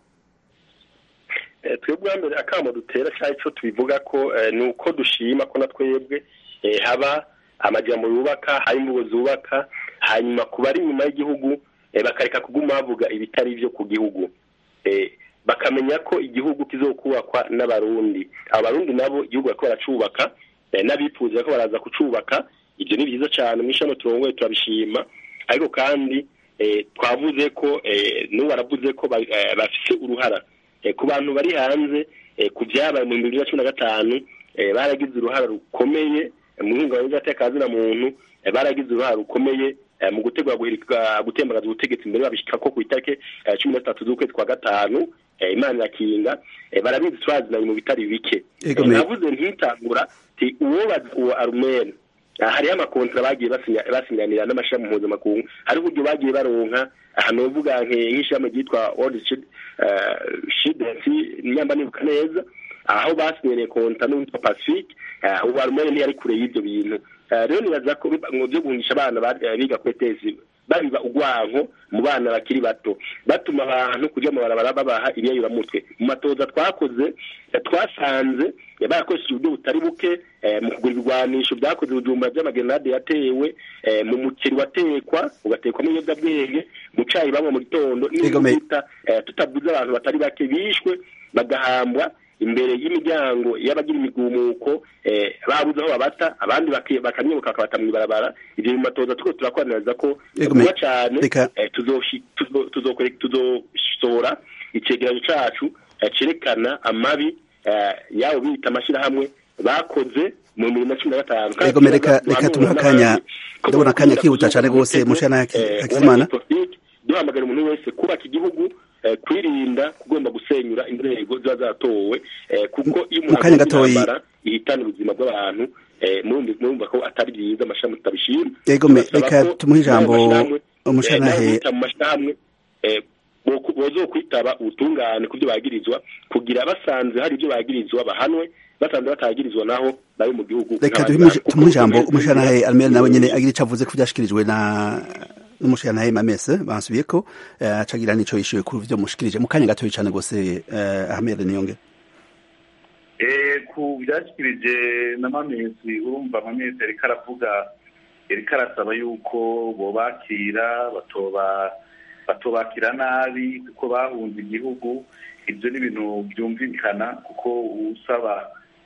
Eh, twebwe mbere akamo dutera cyangwa icyo tubivuga ko eh, ni uko dushima ko na twebwe eh, haba amajambo yubaka hari imvugo zubaka hanyuma ku bari inyuma y'igihugu eh, bakareka kuguma bavuga ibitari byo ku gihugu eh, bakamenya ko igihugu kizokubakwa n'abarundi abarundi nabo igihugu bariko baracubaka n'abifuza ko baraza kucubaka ibyo ni byiza cyane mu ishami turongoye turabishima ariko kandi twavuze ko n'ubu baravuze ko bafite uruhara ku bantu bari hanze ku byabaye mu bibiri na cumi na gatanu baragize uruhara rukomeye mu ihungabana ry'atekazina muntu baragize uruhara rukomeye mu gutegura gutembagaza ubutegetsi imbere babishyika ko ku itariki cumi na zitatu z'ukwezi kwa gatanu imana irakinga barabizi turazinanye mu bitari bike navuze ntitangura uwo uwo arumene hariho amakontra bagiye basinyanira n'amashami mpuzamakungu hariho uburyo bagiye baronka ahantu bavuga nk'ishami ryitwa world shidensi nyamba nibuka neza aho basinyaniye konta n'uwitwa pacifique ubu arumene ntiyari kure y'ibyo bintu rero nibaza ko byo guhungisha abana biga kuri tezi babiba urwanko mu bana bakiri bato batuma abantu kujya mu barabara babaha ibiyayuramutwe mu matoza twakoze twasanze barakoresheje uburyo butari buke mu kugura ibigwanisho byakoze ibijumba by'amagenade yatewe mu muceri watekwa ugatekwamo ibiyobyabwenge mu cayi banywa mu gitondo n'ibita tutavuze abantu batari bake bishwe bagahambwa imbere y'imiryango y'abagira imigumuko babuze aho babata abandi bakamwibuka bakabata mu ibarabara ibyo mu matoza tuko turakoraniriza ko vuba cyane tuzosohora icegeranyo cacu cerekana amabi yabo bita amashyirahamwe bakoze mu bibiri na cumi na gatanu ego reka reka tumuhe akanya ndabona akanya kihuta cyane rwose mushana hakizimana duhamagara umuntu wese kubaka igihugu kwirinda kugomba gusenyura inzego ziba zatowe kuko iyo umuntu kanya gatoyi ihitana ubuzima bw'abantu murumva ko atari byiza amashami tutabishima ego reka tumuhe ijambo umushanahe mu mashyirahamwe bozo kwitaba ubutungane ku byo bagirizwa kugira basanze hari ibyo bagirizwa bahanwe basanze batagirizwa naho bari mu gihugu reka tumuhe ijambo umushanahe almere nawe nyene agira ico avuze ku vyashikirijwe na n'umushanahe mamese bansubiye ko acagira nico yishuye ku vyo mushikirije mu kanya gatoyi cane gose Ahmed Niyonge eh ku byashikirije na mamesi urumva mamesi ariko aravuga ariko arasaba yuko bobakira batoba batobakira nabi kuko bahunze igihugu ibyo ni ibintu byumvikana kuko usaba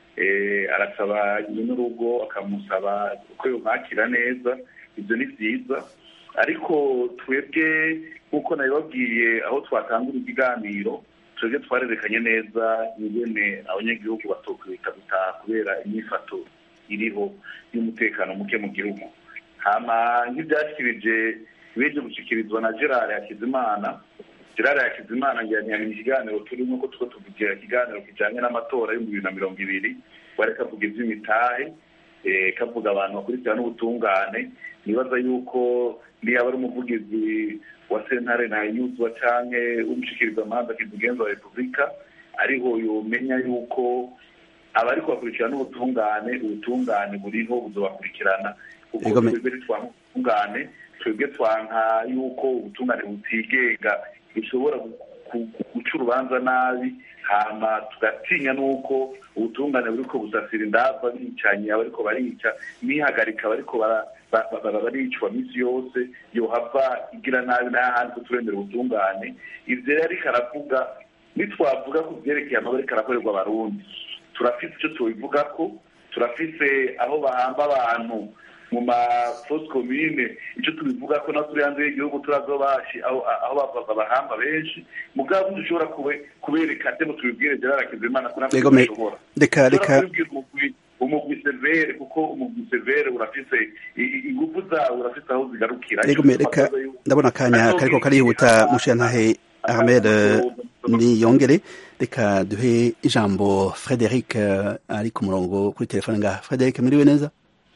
arasaba n'urugo akamusaba uko yumwakira neza ibyo ni byiza ariko twebwe nk'uko nabibabwiye aho twatangura ikiganiro twebwe twarerekanye neza ingene abanyagihugu batokwita gutaha kubera imyifato iriho y'umutekano muke mu gihugu hama nk'ibyashikirije ibyo gushyikirizwa na gerard hakizimana gerard hakizimana njyanye ikiganiro turimo ko two tuvugira ikiganiro kijyanye n'amatora y'ibihumbi bibiri na mirongo ibiri bari kavuga iby'imitahe kavuga abantu bakurikirana n'ubutungane nibaza yuko niba ari umuvugizi wa sentare ntayuzwa cyangwa w'umushikirizamanza kizigenza wa repubulika ariho yomenya yuko abari kubakurikirana n'ubutungane ubutungane buriho buzobakurikirana kuko twebwe ntitwamutungane twebwe twanka yuko ubutungane butigenga bushobora guca urubanza nabi hama tugatinya n'uko ubutungane buriko busasira indava bicanye abariko barica nihagarika bariko baricwa misi yose yohava igira nabi n'ahandi turemera ubutungane ivyo rero ariko aravuga nitwavuga ku vyerekeye amaba ariko arakorerwa abarundi turafise ico tubivugako turafise aho bahamba abantu mu mafosi komine icyo tubivuga ko natwe turi hanze y'igihugu turazo bashi aho bahamba benshi mugabo dushobora kubereka ndemo tubibwire gerard hakizimana ko natwe dushobora reka reka umugwi severe kuko umugwi severe urafise ingufu zawo urafise aho zigarukira reka ndabona akanya kariko karihuta mushiyantahe ahmed niyongere reka duhe ijambo frederic ari ku murongo kuri telefone ngaha frederic muriwe neza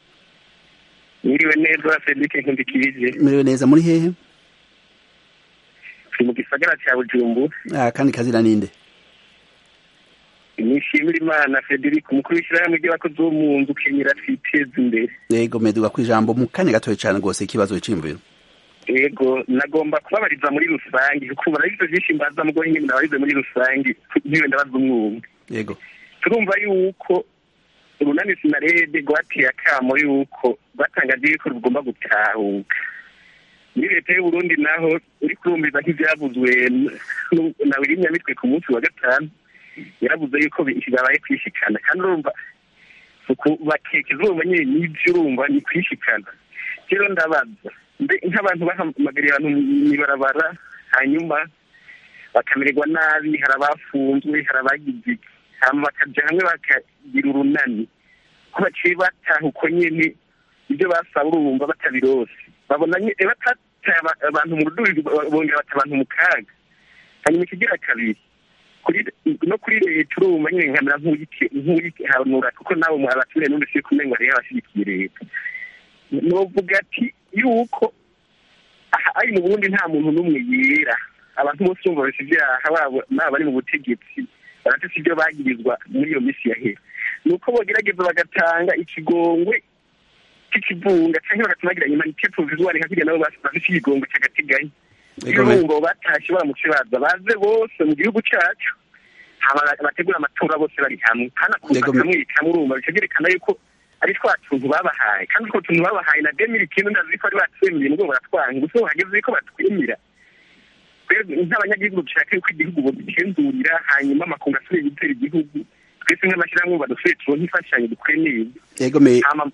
Mwiriwe neza Fredric Nkundikirije. Mwiriwe neza muri hehe? Turi mu gisagara cya Bujumbura. Ah, kandi kazira ninde? Nishimira Imana Fredric umukuru w'ishyirahamwe ry'abakozi bo mu nzu kenyera twiteza imbere. Yego meduga ku ijambo mu kanya gatoya cyane rwose ikibazo cy'imviro. Yego nagomba kubabariza muri rusange kuko barabivyo vyinshi mbaza mugo nyine nabarize muri rusange ntiwe ndabaza umwumwe. Yego. Turumva yuko urunani sinarede rwateye akamo yuko rwatangaje yuko rugomba gutahuka muri leta y'uburundi naho uri kurumviza nk'ibyavuzwe na wirinyamitwe ku munsi wa gatanu yaravuze yuko bibaye kwishikana kandi urumva bakeka izuba nyine n'ibyo urumva ni kwishikana rero ndabaza nk'abantu bahamagariye abantu mw'ibarabara hanyuma bakamererwa nabi hari abafunzwe hari abagize hanyuma bakajya hamwe bakagira urunani ko baciye bataha uko nyine ibyo basaba urumva batabirose babona batataye abantu mu rudubi bongera bata abantu mu kaga hanyuma ikigira kabiri no kuri leta urumva nyine nkamera nk'uyihanura kuko nawe abaturage n'undi si kumenya hariho abashyigikiye leta novuga ati yuko ari mu burundi nta muntu n'umwe yera abantu bose bumva bafite ibyaha babo naba bari mu butegetsi barafite ibyo bagirizwa muri iyo minsi yahera ni uko bogerageza bagatanga ikigongwe cy'ikivunga cyangwa bagatuma bagira imanite provisoire nka kugira nabo bafite ikigongwe cy'agateganyo irungo batashye baramutse baza baze bose mu gihugu cyacu bategura amatora bose bari hamwe kandi akuza kamwe kamwe urumva bica byerekana yuko ari twa tuntu babahaye kandi utwo tuntu babahaye na demiri ikintu ndazi ko ari batwemeye nubwo baratwanga gusa hageze ko batwemera nk'abanyagihugu dushaka yuko igihugu bagenzurira hanyuma amakungu asubire gutera igihugu twese nk'amashyirahamwe badusubire turonke imfashanyo dukore neza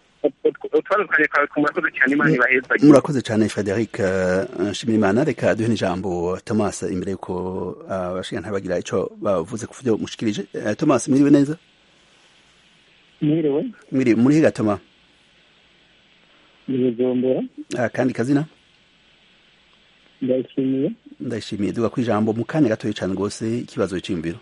murakoze cyane frederic nshimirimana reka duhe n'ijambo thomas imbere y'uko abashinga bagira icyo bavuze ku byo mushikirije thomas mwiriwe neza mwiriwe mwiriwe muri higa toma ibijombera kandi kazina ndayishimiye ndayishimiye duga ku ijambo mu kanya gatoya cyane rwose ikibazo cy'imviro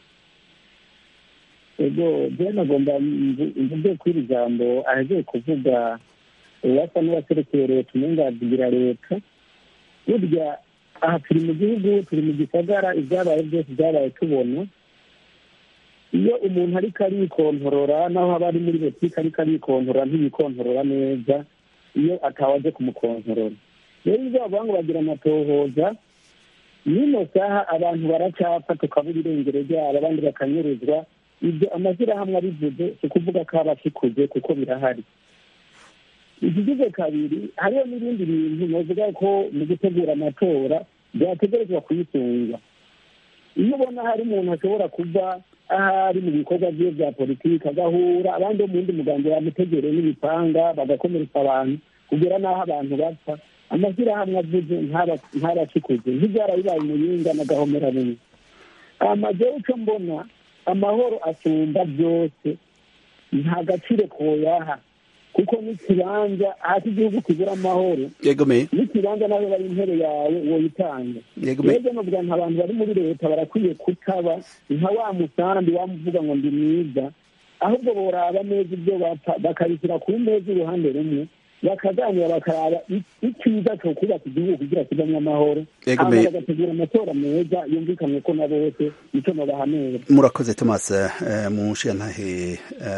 ego je nagomba mvuge kuri iri jambo ahejeje kuvuga uwasa n'uwaserekeye leta umenga avugira leta burya aha turi mu gihugu turi mu gisagara ibyabaye byose byabaye tubona iyo umuntu ariko arikontorora naho haba ari muri botike ariko arikontorora ntiyikontorora neza iyo atawaje kumukontorora rero ibyo bavuga ngo bagira amatohoza n'ino saha abantu baracapfa tukabura irengero ryabo abandi bakanyuruzwa ibyo amashyirahamwe abivuze si ukuvuga ko aba akikuze kuko birahari ikigize kabiri hariho n'ibindi bintu novuga ko mu gutegura amatora byategerezwa kuyisunga iyo ubona hari umuntu ashobora kuba ahari mu bikorwa bye bya politiki agahura abandi bo mu wundi mugambi bamutegereye n'ibipanga bagakomeretsa abantu kugera n'aho abantu bapfa amashyirahamwe avuze ntabakikuze ntibyarabibaye umuyinga n'agahomera bumwe amazeho icyo mbona amahoro asumba byose nta gaciro koyaha kuko n'ikibanza hasi igihugu kibura amahoro n'ikibanza nawe bari intebe yawe woyitanga rero novuga nta abantu bari muri leta barakwiye kutaba nka wa musambi wamuvuga ngo ndi mwiza ahubwo boraba neza ibyo bapfa bakabishyira ku meza uruhande rumwe bakaganira bakaraba icyiza cyo kubaka igihugu kugira kibamwe amahoro hama bagategura amatora meza yumvikanywe ko na bose nicyo nobahanura murakoze thomas mushiyantahe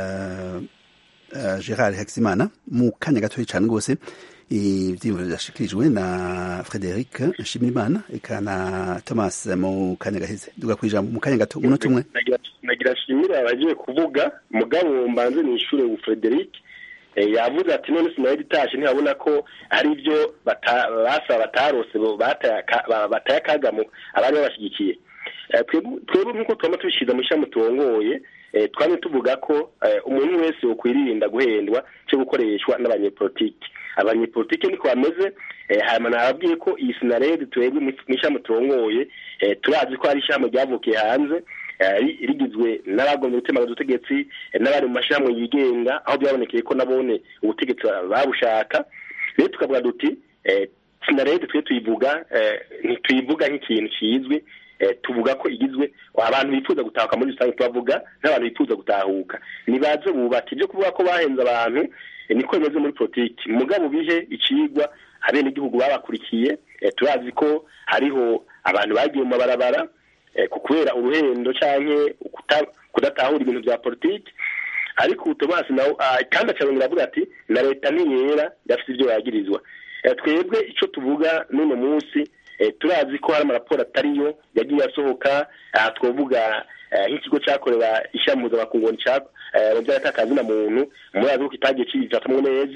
gerard hakizimana mu kanya gatoya cyane rwose ibyiyumviro byashikirijwe na frederic nshimirimana eka na thomas mu kanya gaheze duga ku ijambo mu kanya gato umunota umwe nagira nshimira abagiye kuvuga mugabo mbanze ni ishure frederic yavuze ati none sinari itashe ntibabona ko ari ibyo basaba batarose bataye akagamo abari babashyigikiye twebwe nk'uko twaba tubishyize mu ishami turongoye twari tuvuga ko umuntu wese ukwirinda guhendwa cyo gukoreshwa n'abanyepolitiki abanyepolitiki niko bameze hanyuma nababwiye ko iyi sinarede twebwe mu ishami turongoye turazi ko hari ishami ryavukiye hanze rigizwe n'abagomba gutemaga ubutegetsi n'abari mu mashyirahamwe yigenga aho byabonekeye ko nabone ubutegetsi babushaka rero tukavuga duti sinarede twe tuyivuga ntituyivuga nk'ikintu kizwi tuvuga ko igizwe abantu bifuza gutahuka muri rusange tubavuga n'abantu bifuza gutahuka nibaze bubaka ibyo kuvuga ko bahenze abantu niko bimeze muri politiki mugabo bihe icigwa abenegihugu babakurikiye turazi ko hariho abantu bagiye mu mabarabara kubera uruhendo cyangwa kudatahura ibintu bya politiki ariko utomasi nawe kandi acabongera avuga ati na leta ntiyera idafite ibyo yagirizwa twebwe icyo tuvuga n'uno munsi turazi ko hari amaraporo atariyo yagiye asohoka aha twavuga nk'ikigo cyakorera ishami mpuzamakungu mu by'agatakazi na muntu murazi ko kitagiye kibifatamwo neza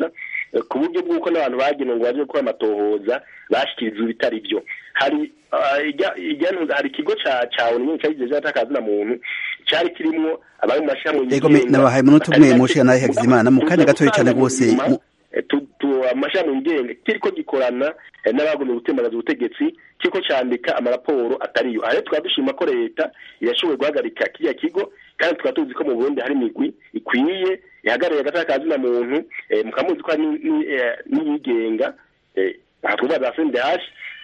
ku buryo bw'uko n'abantu bagenewe ngo baje gukora amatohoza bashyikirijwe ibitari byo hari hari ikigo cya onu nyine cyagize cyatakaza na muntu cyari kirimo abari mu mashyirahamwe yego nabahaye umunota umwe mushi nawe Hakizimana mu kanya gatoya cyane rwose amashami yigenga kiriko gikorana n'abagomba gutembagaza ubutegetsi kiriko cyandika amaraporo atariyo aha tukaba dushima ko leta yashoboye guhagarika kiriya kigo kandi tukaba tuzi ko mu burundi hari imigwi ikwiye ihagarariye agatakazi na muntu mukamuzi ko hari n'iyigenga aha twavuga za sendehashi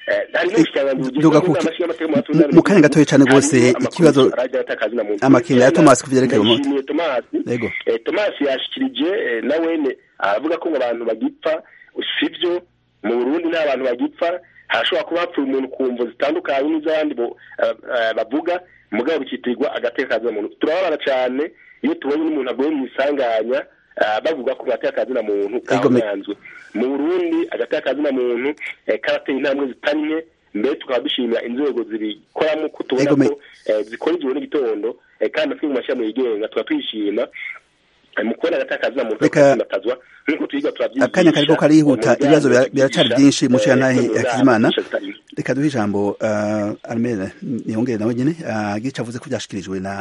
mu kanya gatoya cyane rwose ikibazo amakenga ya tomasi ku byerekeye umuti tomasi yashikirije nawene aravuga ko ngo abantu bagipfa sibyo mu burundi nta bantu bagipfa hashobora kuba hapfuye umuntu ku mvu zitandukanye n'iz'abandi bavuga mugabo bikitirirwa agateka muntu turababara cyane iyo tubonye n'umuntu aguye mu isanganya bavuga ko agateka kazina muntu kahanzwe mu burundi agateka kazina muntu karateye intambwe zitari nke mbere tukaba dushimira inzego zibikoramo ko tubona ko zikora igihe n'igitondo kandi natwe mu mashyirahamwe yigenga tukaba tuyishima mu kubona agateka kazina muntu kakatazwa nk'uko tuyiga turabyigisha akanya kariko karihuta ibibazo biracari byinshi mushira ntahe yakizimana reka duhe ijambo armere niyongere nawe nyene gica avuze ko byashikirijwe na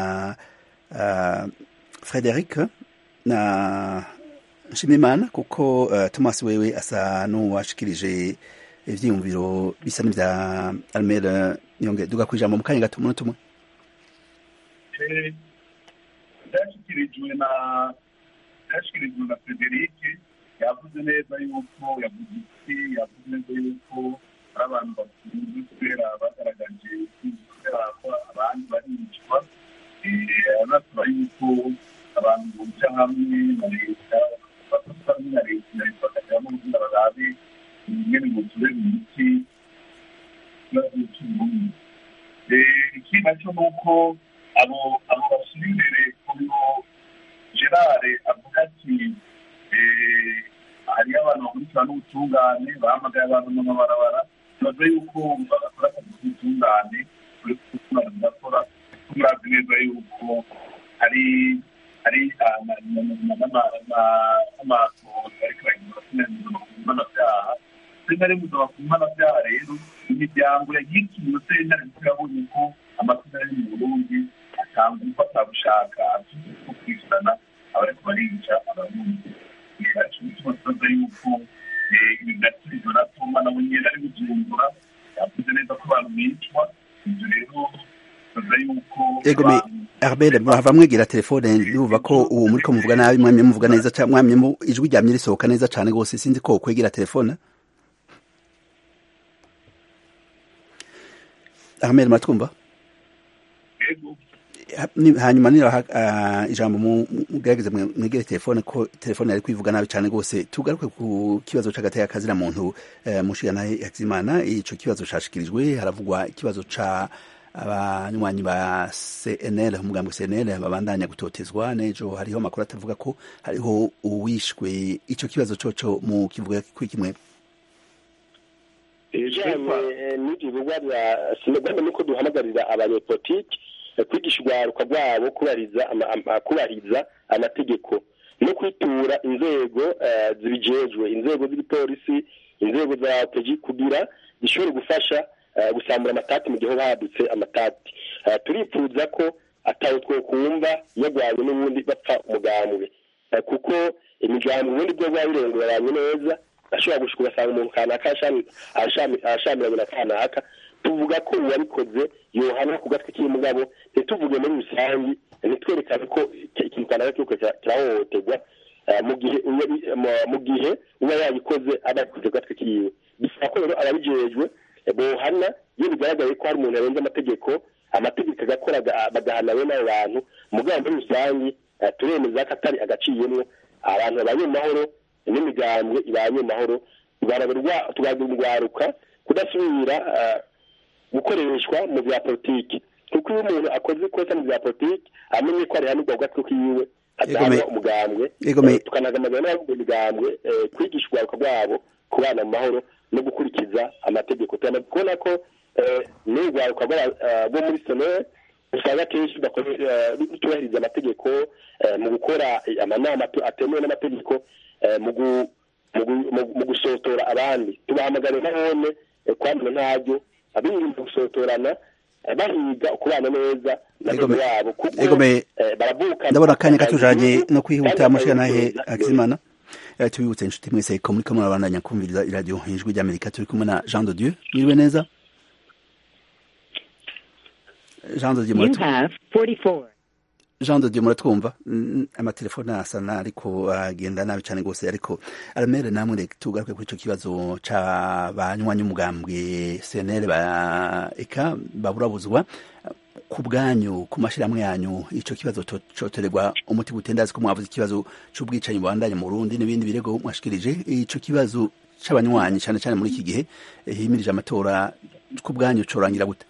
frederic na nshimimana kuko uh, thomas wewe asa n'uwashikirije ivyiyumviro bisa n'ivya almera niyonge duga kwijambo mu kanya gato umunota umwe byashyikirijwe na byashyikirijwe na frederic yavuze neza yuko yavuze iki yavuze neza yuko ari abantu bakunze kubera bagaragaje kubera ko abandi baricwa anasaba yuko abantu buca hamwe na leta bafata hamwe na leta na leta bakajyamo kugira barabe ingene ngo turebe imiti ikibazo cy'uburundi ikindi nacyo ni uko abo abo bashyira imbere uyu gerard avuga ati hariyo abantu bakurikirana n'ubutungane bahamagaye abantu mu mabarabara tubaze yuko bagakora akazi k'ubutungane kuri kutungane mudakora turazi neza yuko hari hari n'amasohoza ariko aragira abasinaniza ku mpanabyaha rimwe rimwe uzaba ku mpanabyaha rero imiryango yagiye ikintu sentare kuko yabonye ko amazina ari mu burundi atanga umufata gushaka gukurikirana abariko barica abarundi aco gituma tubaza yuko ibi byasubizo na toma nawe nyene ari bujumbura yavuze neza ko abantu bicwa ivyo rero tubaza yuko egome arbele mwava mwigira telefone ndumva ko uwo muriko muvuga nabi mwamye muvuga neza cyangwa mwamye mu ijwi ryamye risohoka neza cyane rwose sinzi ko kwegera telefone Ahmed matwumva hanyuma nira ijambo mugerageze mwegere telefone ko telefone yari kwivuga nabi cyane rwose tugaruke ku kibazo c'agateka kazira muntu mushiga naye yakizimana ico kibazo cashikirijwe haravugwa ikibazo ca abanywanyi ba CNL umugambwe CNL babandanya gutotezwa nejo hariho amakuru atavuga ko hariho uwishwe ico kibazo coco mu kivuga kwikimwe ibijanye n'ibyo bikorwa bya sinagomba nuko duhamagarira abanyepolitiki kwigisha urwaruka rwabo kubariza kubariza amategeko no kwitura inzego zibijejwe inzego z'igipolisi inzego za peji kugira zishobore gufasha gusambura amatati mu gihe hoba hadutse amatati turifuza ko atawe twokumva yagwanye n'ubundi bapfa umugambwe kuko imigambwe ubundi bwo bwa birenguranye neza ashobora gushika ugasanga umuntu kanaka arashamiranye na kanaka tuvuga ko uwabikoze yohanwa ku gatwe k'umugabo ntituvuge muri rusange ntitwerekane ko ikintu kanaka kiriko kirahohoterwa mu gihe mu gihe uba yabikoze aba yabikoze ku gatwe kiwe bisaba ko rero ababijejwe bohana iyo bigaragaye ko hari umuntu yarenze amategeko amategeko agakora bagahana bene abo bantu mugabo muri rusange turemeza ko atari agaciyemwo abantu babanye mu mahoro n'imigambwe ibanye mu mahoro tugagira urwaruka kudasubira gukoreshwa mu bya politiki kuko iyo umuntu akoze ikosa mu bya politiki amenye ko arihanirwa gatwe kiwe adahanwa umugambwe tukanagamagana n'abavuga imigambwe kwigisha urwaruka rwabo kubana mu mahoro no gukurikiza amategeko turamaze kubona ko n'urwaruka rwo muri sonore usanga akenshi rutubahiriza amategeko mu gukora amanama atemewe n'amategeko mu mu gusotora abandi tubahamagare nabone kwamana ntabyo abirinda gusotorana bahiga kubana neza n'abego yabo kuko baravuka ndabona akanya katujanye no kwihuta mushikanahe akizimana tubibutse inshuti mwese ko muri kamwe abandanya kumviriza iradiyo ijwi ry'amerika turi kumwe na jean de dieu mwiriwe neza jean de dieu jean de dieu muratwumva amatelefone asa ariko agenda nabi cyane rwose ariko aramere namwe reka tugaruke kuri icyo kibazo c'abanywanyi umugambwe cnl ba eka baburabuzwa ku bwanyu ku mashyirahamwe yanyu icyo kibazo cotorerwa umuti gutendazi ko mwavuze ikibazo c'ubwicanyi bubandanye mu Burundi n'ibindi birego mwashikirije ico kibazo c'abanywanyi cyane cyane muri iki gihe himirije amatora ku bwanyu corangira gute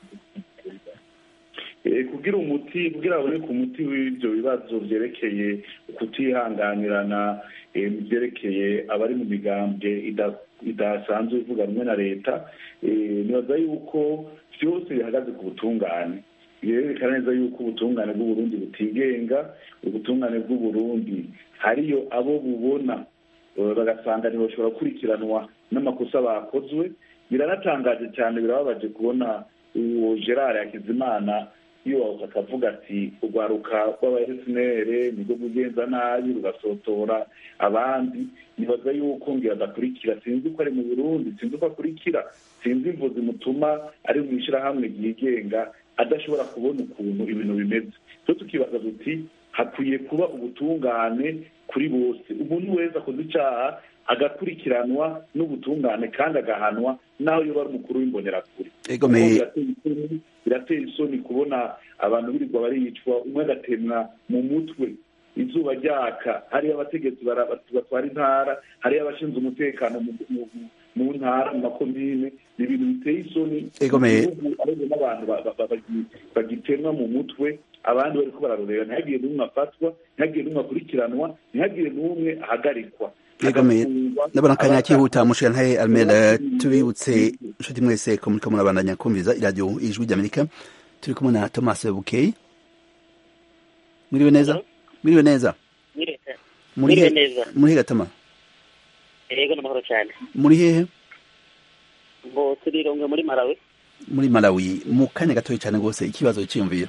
kugira umuti kugira haboneke umuti w'ibyo bibazo byerekeye kutihanganirana byerekeye abari mu migambwe idasanzwe ivuga rumwe na leta nibaza yuko byose bihagaze ku butungane birerekana neza yuko ubutungane bw'uburundi butigenga ubutungane bw'uburundi hariyo abo bubona bagasanga ntibashobora gukurikiranwa n'amakosa bakozwe biranatangaje cyane birababaje kubona uwo gerard yakizimana iyo akavuga ati urwaruka rw'abayesinere nibwo bugenza nabi rugasotora abandi nibaza yuko ngira adakurikira sinzi ko ari mu burundi sinzi ko akurikira sinzi imvu zimutuma ari mu ishyirahamwe ryigenga adashobora kubona ukuntu ibintu bimeze twe tukibaza duti hakwiye kuba ubutungane kuri bose umuntu wese akoze icyaha agakurikiranwa n'ubutungane kandi agahanwa naho iyo bari umukuru w'imbonerakure birateye isoni kubona abantu birirwa baricwa umwe agatemwa mu mutwe izuba ryaka hariyo abategetsi batwara intara hariyo abashinzwe umutekano mu ntara mu makomine ni ibintu biteye isoni igihugu n'abantu bagitemwa mu mutwe abandi bariko bararorera ntihagire n'umwe afatwa ntihagire n'umwe akurikiranwa ntihagire n'umwe ahagarikwa yegamiye ndabona akanya kihuta mushirantahe almera tubibutse inshuti mwese ko muriko murabandanya kumviriza iradiyo ijwi ry'amerika turi kumwe na thomas bukey mwiriwe neza mwiriwe neza mwiriwe neza muri he gatama yego n'amahoro cyane muri hehe ngo turironge muri malawi muri malawi mu kanya gatoya cyane rwose ikibazo cyiyumviro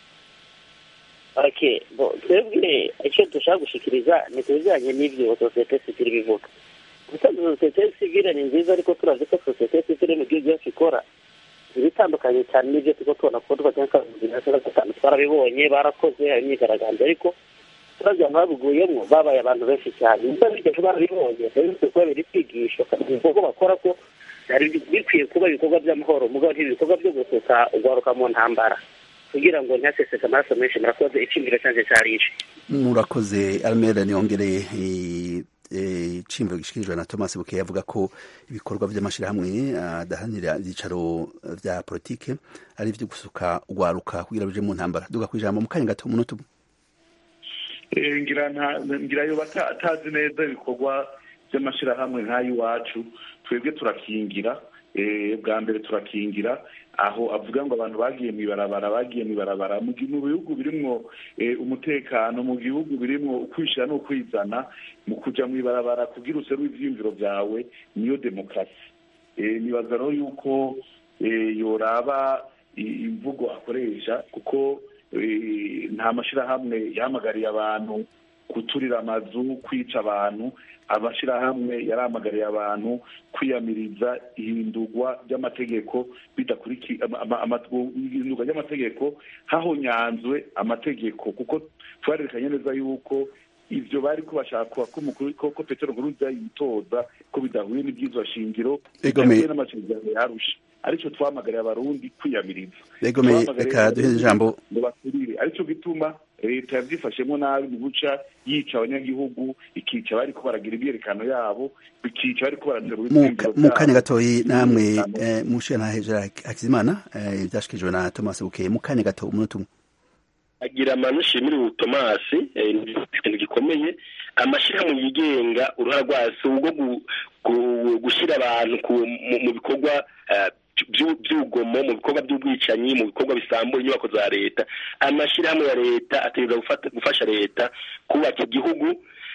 okay bo twebwe icyo dushaka gushikiriza ni ku bijyanye n'ibyo sosiyete sivile bivuga ubusanzwe sosiyete sivile ni nziza ariko turazi ko sosiyete sivile mu gihugu cyacu ikora ibitandukanye cyane n'ibyo turiko tubona kuko tuva cyangwa bibiri na cumi na gatanu twarabibonye barakoze hari imyigaragambyo ariko turabya abantu babiguyemo babaye abantu benshi cyane niba bigeze barabibonye rero kuba biri kwigisha ibikorwa bakora ko byari bikwiye kuba ibikorwa by'amahoro mugabo ibikorwa byo gusuka ugaruka mu ntambara kugira ngo ntaseseke amaraso menshi murakoze iciyumviro cyanjye cyari ici murakoze almera niyongereye iciyumviro gishikirijwe na thomas bukeye avuga ko ibikorwa by'amashyirahamwe adahanira ibyicaro bya politike ari ibyo gusuka ugwaruka kugira bije mu ntambara duga ku ijambo mu kanya gato umunota umwe ngira yo atazi neza ibikorwa by'amashyirahamwe nk'ay'iwacu twebwe turakingira bwa mbere turakingira aho avuga ngo abantu bagiye mu ibarabara bagiye mu ibarabara mu bihugu birimwo umutekano mu bihugu birimwo ukwishyira n'ukwizana mu kujya mu ibarabara kugira useru ibyiyumviro byawe niyo demokarasi nibaza rero yuko yoraba imvugo akoresha kuko nta mashyirahamwe yahamagariye abantu guturira amazu kwica abantu amashyirahamwe yarahamagariye abantu kwiyamiriza ihindurwa ry'amategeko ihindurwa ry'amategeko hahonyanzwe amategeko kuko twarerekanye neza yuko ibyo bari ko bashaka ko petero nkuruza yitoza ko bidahuye n'ibyizwa shingiro bidahuye n'amasezerano yarusha aricyo twamagariye abarundi kwiyamiriza reka duhe ijambo ngo baturire aricyo gituma leta yabyifashemo nabi mu guca yica abanyagihugu ikica bari ko baragira imyerekano yabo bikica bari ko baraterura mu kanya gatoyi namwe mushiya na hejuru hakizimana byashikirijwe na thomas bukeye mu kanya gato umunota umwe agira amano ushimira tomasi ikintu gikomeye amashyirahamwe yigenga uruhare rwasi ubwo gushyira abantu mu bikorwa by'urugomo mu bikorwa by'ubwicanyi mu bikorwa bisambura inyubako za leta amashyirahamwe ya leta ategereza gufasha leta kubaka igihugu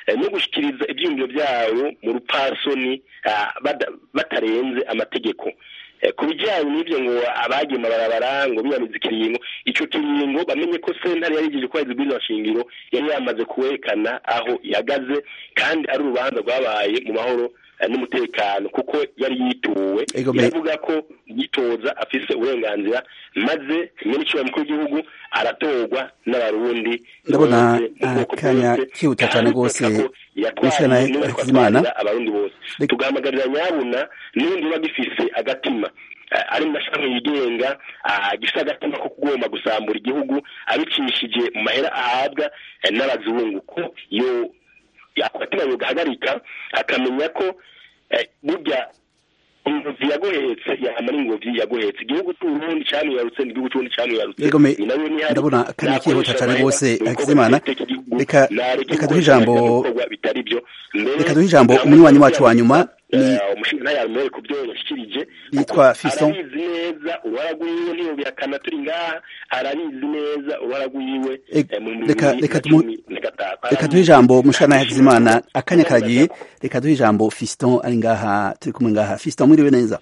no gushyikiriza ibyiyumviro byabo mu rupasoni batarenze amategeko ku bijyanye n'ibyo ngo abagiye amabarabara ngo biyamize ikiringo icyo kiringo bamenye ko sentare yari yigeje kubahiriza ubwiza nshingiro yari yamaze kuwerekana aho ihagaze kandi ari urubanza rwabaye mu mahoro n'umutekano kuko yari yituwe iravuga ko yitoza afise uburenganzira maze nyir'icyubahiro mukuru w'igihugu aratorwa n'abarundi ndabona akanya kihuta cyane rwose gushana hakizimana abarundi bose tugahamagarira nyabuna n'ubundi biba gifise agatima ari mu mashami yigenga gifite agatima ko kugomba gusambura igihugu abicishije mu mahera ahabwa n'abazungu ko iyo agatima yogahagarika akamenya ko burya ingobyi yaguhetse yamara ingobyi yaguhetse igihugu cy'uburundi cyamwiyarutse n'igihugu cy'uburundi cyamwiyarutse ndabona akanya kihuta cyane rwose hakizimana reka reka duhe ijambo reka duhe ijambo umunywanyi wacu wa nyuma ni umushinga ntayarumere ku byo yashyikirije yitwa Fiston arabizi neza uruhara rw'iwe niyo bihakana turi ngaha arabizi neza uruhara rw'iwe reka reka reka duhe ijambo umushana Hakizimana akanya karagiye reka duhe ijambo Fiston ari ngaha turi kumwe ngaha Fiston mwiriwe neza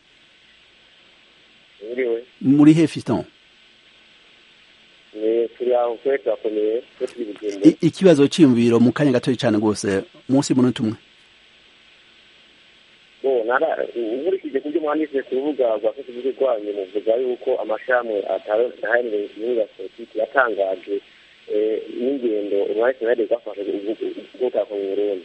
muri he Fiston turi aho kwe turakomeye ikibazo cyiyumviro mu kanya gatoya cyane rwose munsi y'umunota umwe nkurikije ku byo mwanditse ku rubuga rwa facebook rwanyu muvuga yuko amashami ataharanira inyungu ya politiki yatangaje n'ingendo umwanya senade rwafashe ubwoko mu burundi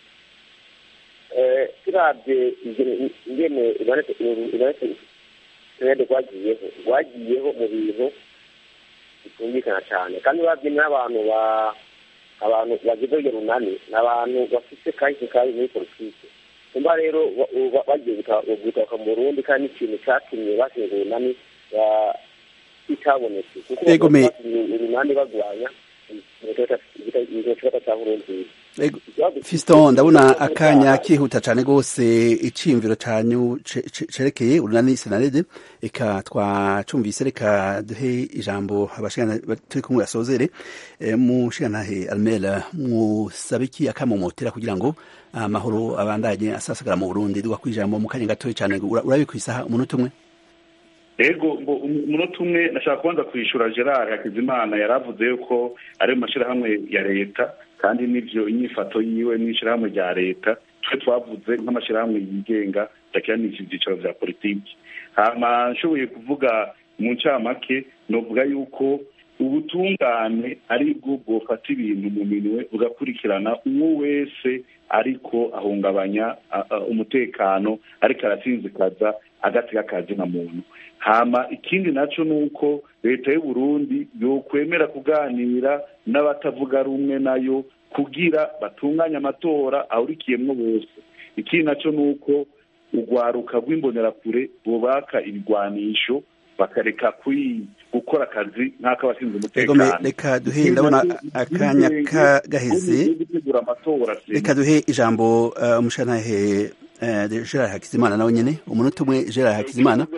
turabye ingene imanitse senade rwagiyeho rwagiyeho mu bintu bitumvikana cyane kandi urabye n'abantu ba abantu bagize urwo runani ni abantu bafite kahise kabi muri politiki kumba rero bagiye gutaka mu burundi kandi ikintu cyatumye bashinga urunani kitabonetse kuko urunani bagwanya ikibazo cya burundu Fiston ndabona akanya kihuta cyane rwose iciyumviro cyanyu cerekeye urunani senarede reka twacumvise reka duhe ijambo abashingana turi kumwe asozere mushingantahe Almera musabe iki akamomotera kugira ngo amahoro abandanye asasagara mu Burundi duga kwijambo mu kanya gatoya cyane urabe ku isaha umunota umwe ego umunota umwe nashaka kubanza kwishura Gerard Hakizimana yaravuze yuko ari mu mashyirahamwe ya leta kandi n'ibyo inyifato yiwe n'ishyirahamwe rya leta twe twavuze nk'amashyirahamwe yigenga ndakiranije ibyicaro bya politiki hama nshoboye kuvuga mu ncamake novuga yuko ubutungane ari bwo bwofata ibintu mu minwe bugakurikirana uwo wese ariko ahungabanya umutekano ariko arasinzikaza agatega akazi nka muntu hama ikindi nacyo ni uko leta y'u Burundi yokwemera kuganira n'abatavuga rumwe nayo kugira batunganye amatora ahurikiyemwo bose ikindi nacyo ni uko urwaruka rw'imbonerakure bubaka ibigwanisho bakareka gukora akazi nk'ak'abashinzwe umutekano reka duhe ndabona akanya gaheze reka duhe ijambo umushantahe Gerard Hakizimana nawe nyene umunota umwe Gerard Hakizimana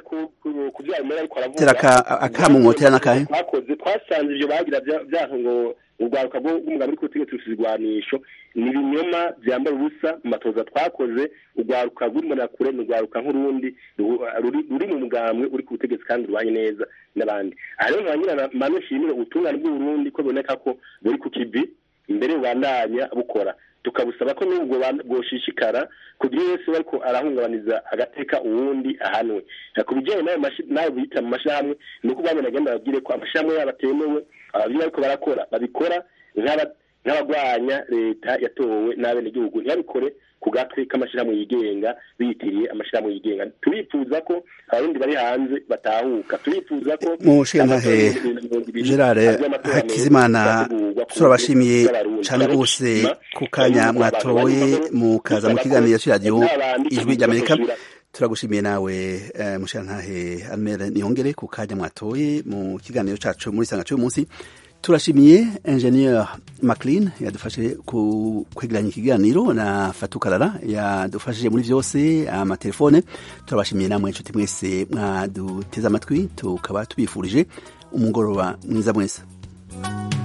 teraka akamumotera nakahe twakoze twasanze ivyo bagira vyaho ngo urwaruka rw'umugabo uri kutegeka ibigwanisho ni ibinyoma byambara ubusa mu matoza twakoze urwaruka rw'imbonerakure ni urwaruka nk'urundi ruri mu mugambwe uri ku butegetsi kandi rubanye neza n'abandi aha rero nkanyira manu nshimire ubutungane bw'uburundi ko biboneka ko buri ku kivi imbere bubandanya bukora tukabusaba ko n'ubwo bwoshishikara kugira wese ariko arahungabaniza agateka uwundi ahanwe ku bijyanye n'ayo bita mu mashyirahamwe ni uko bamwe nagenda babwire ko amashyirahamwe yabo atemewe ababyeyi ariko barakora babikora nk'abagwanya leta yatowe n'abenegihugu ntibabikore ku gatwe k'amashyirahamwe yigenga biyitiriye amashyirahamwe yigenga turifuza ko abarundi bari hanze batahuka turifuza ko mushintahe gerard hakizimana turabashimiye cyane rwose ku kanya mwatoye mukaza mu kiganiro cy'iradiyo ijwi ry'amerika turagushimiye nawe mushintahe almere niyongere ku kanya mwatoye mu kiganiro cyacu muri sanga cy'uyu munsi turashimiye ingenieur maclean yadufashije kwegeranya ikiganiro na fatukarara yadufashije muri byose amatelefone turabashimiye namwe inshuti mwese mwaduteze amatwi tukaba tubifurije umugoroba mwiza mwese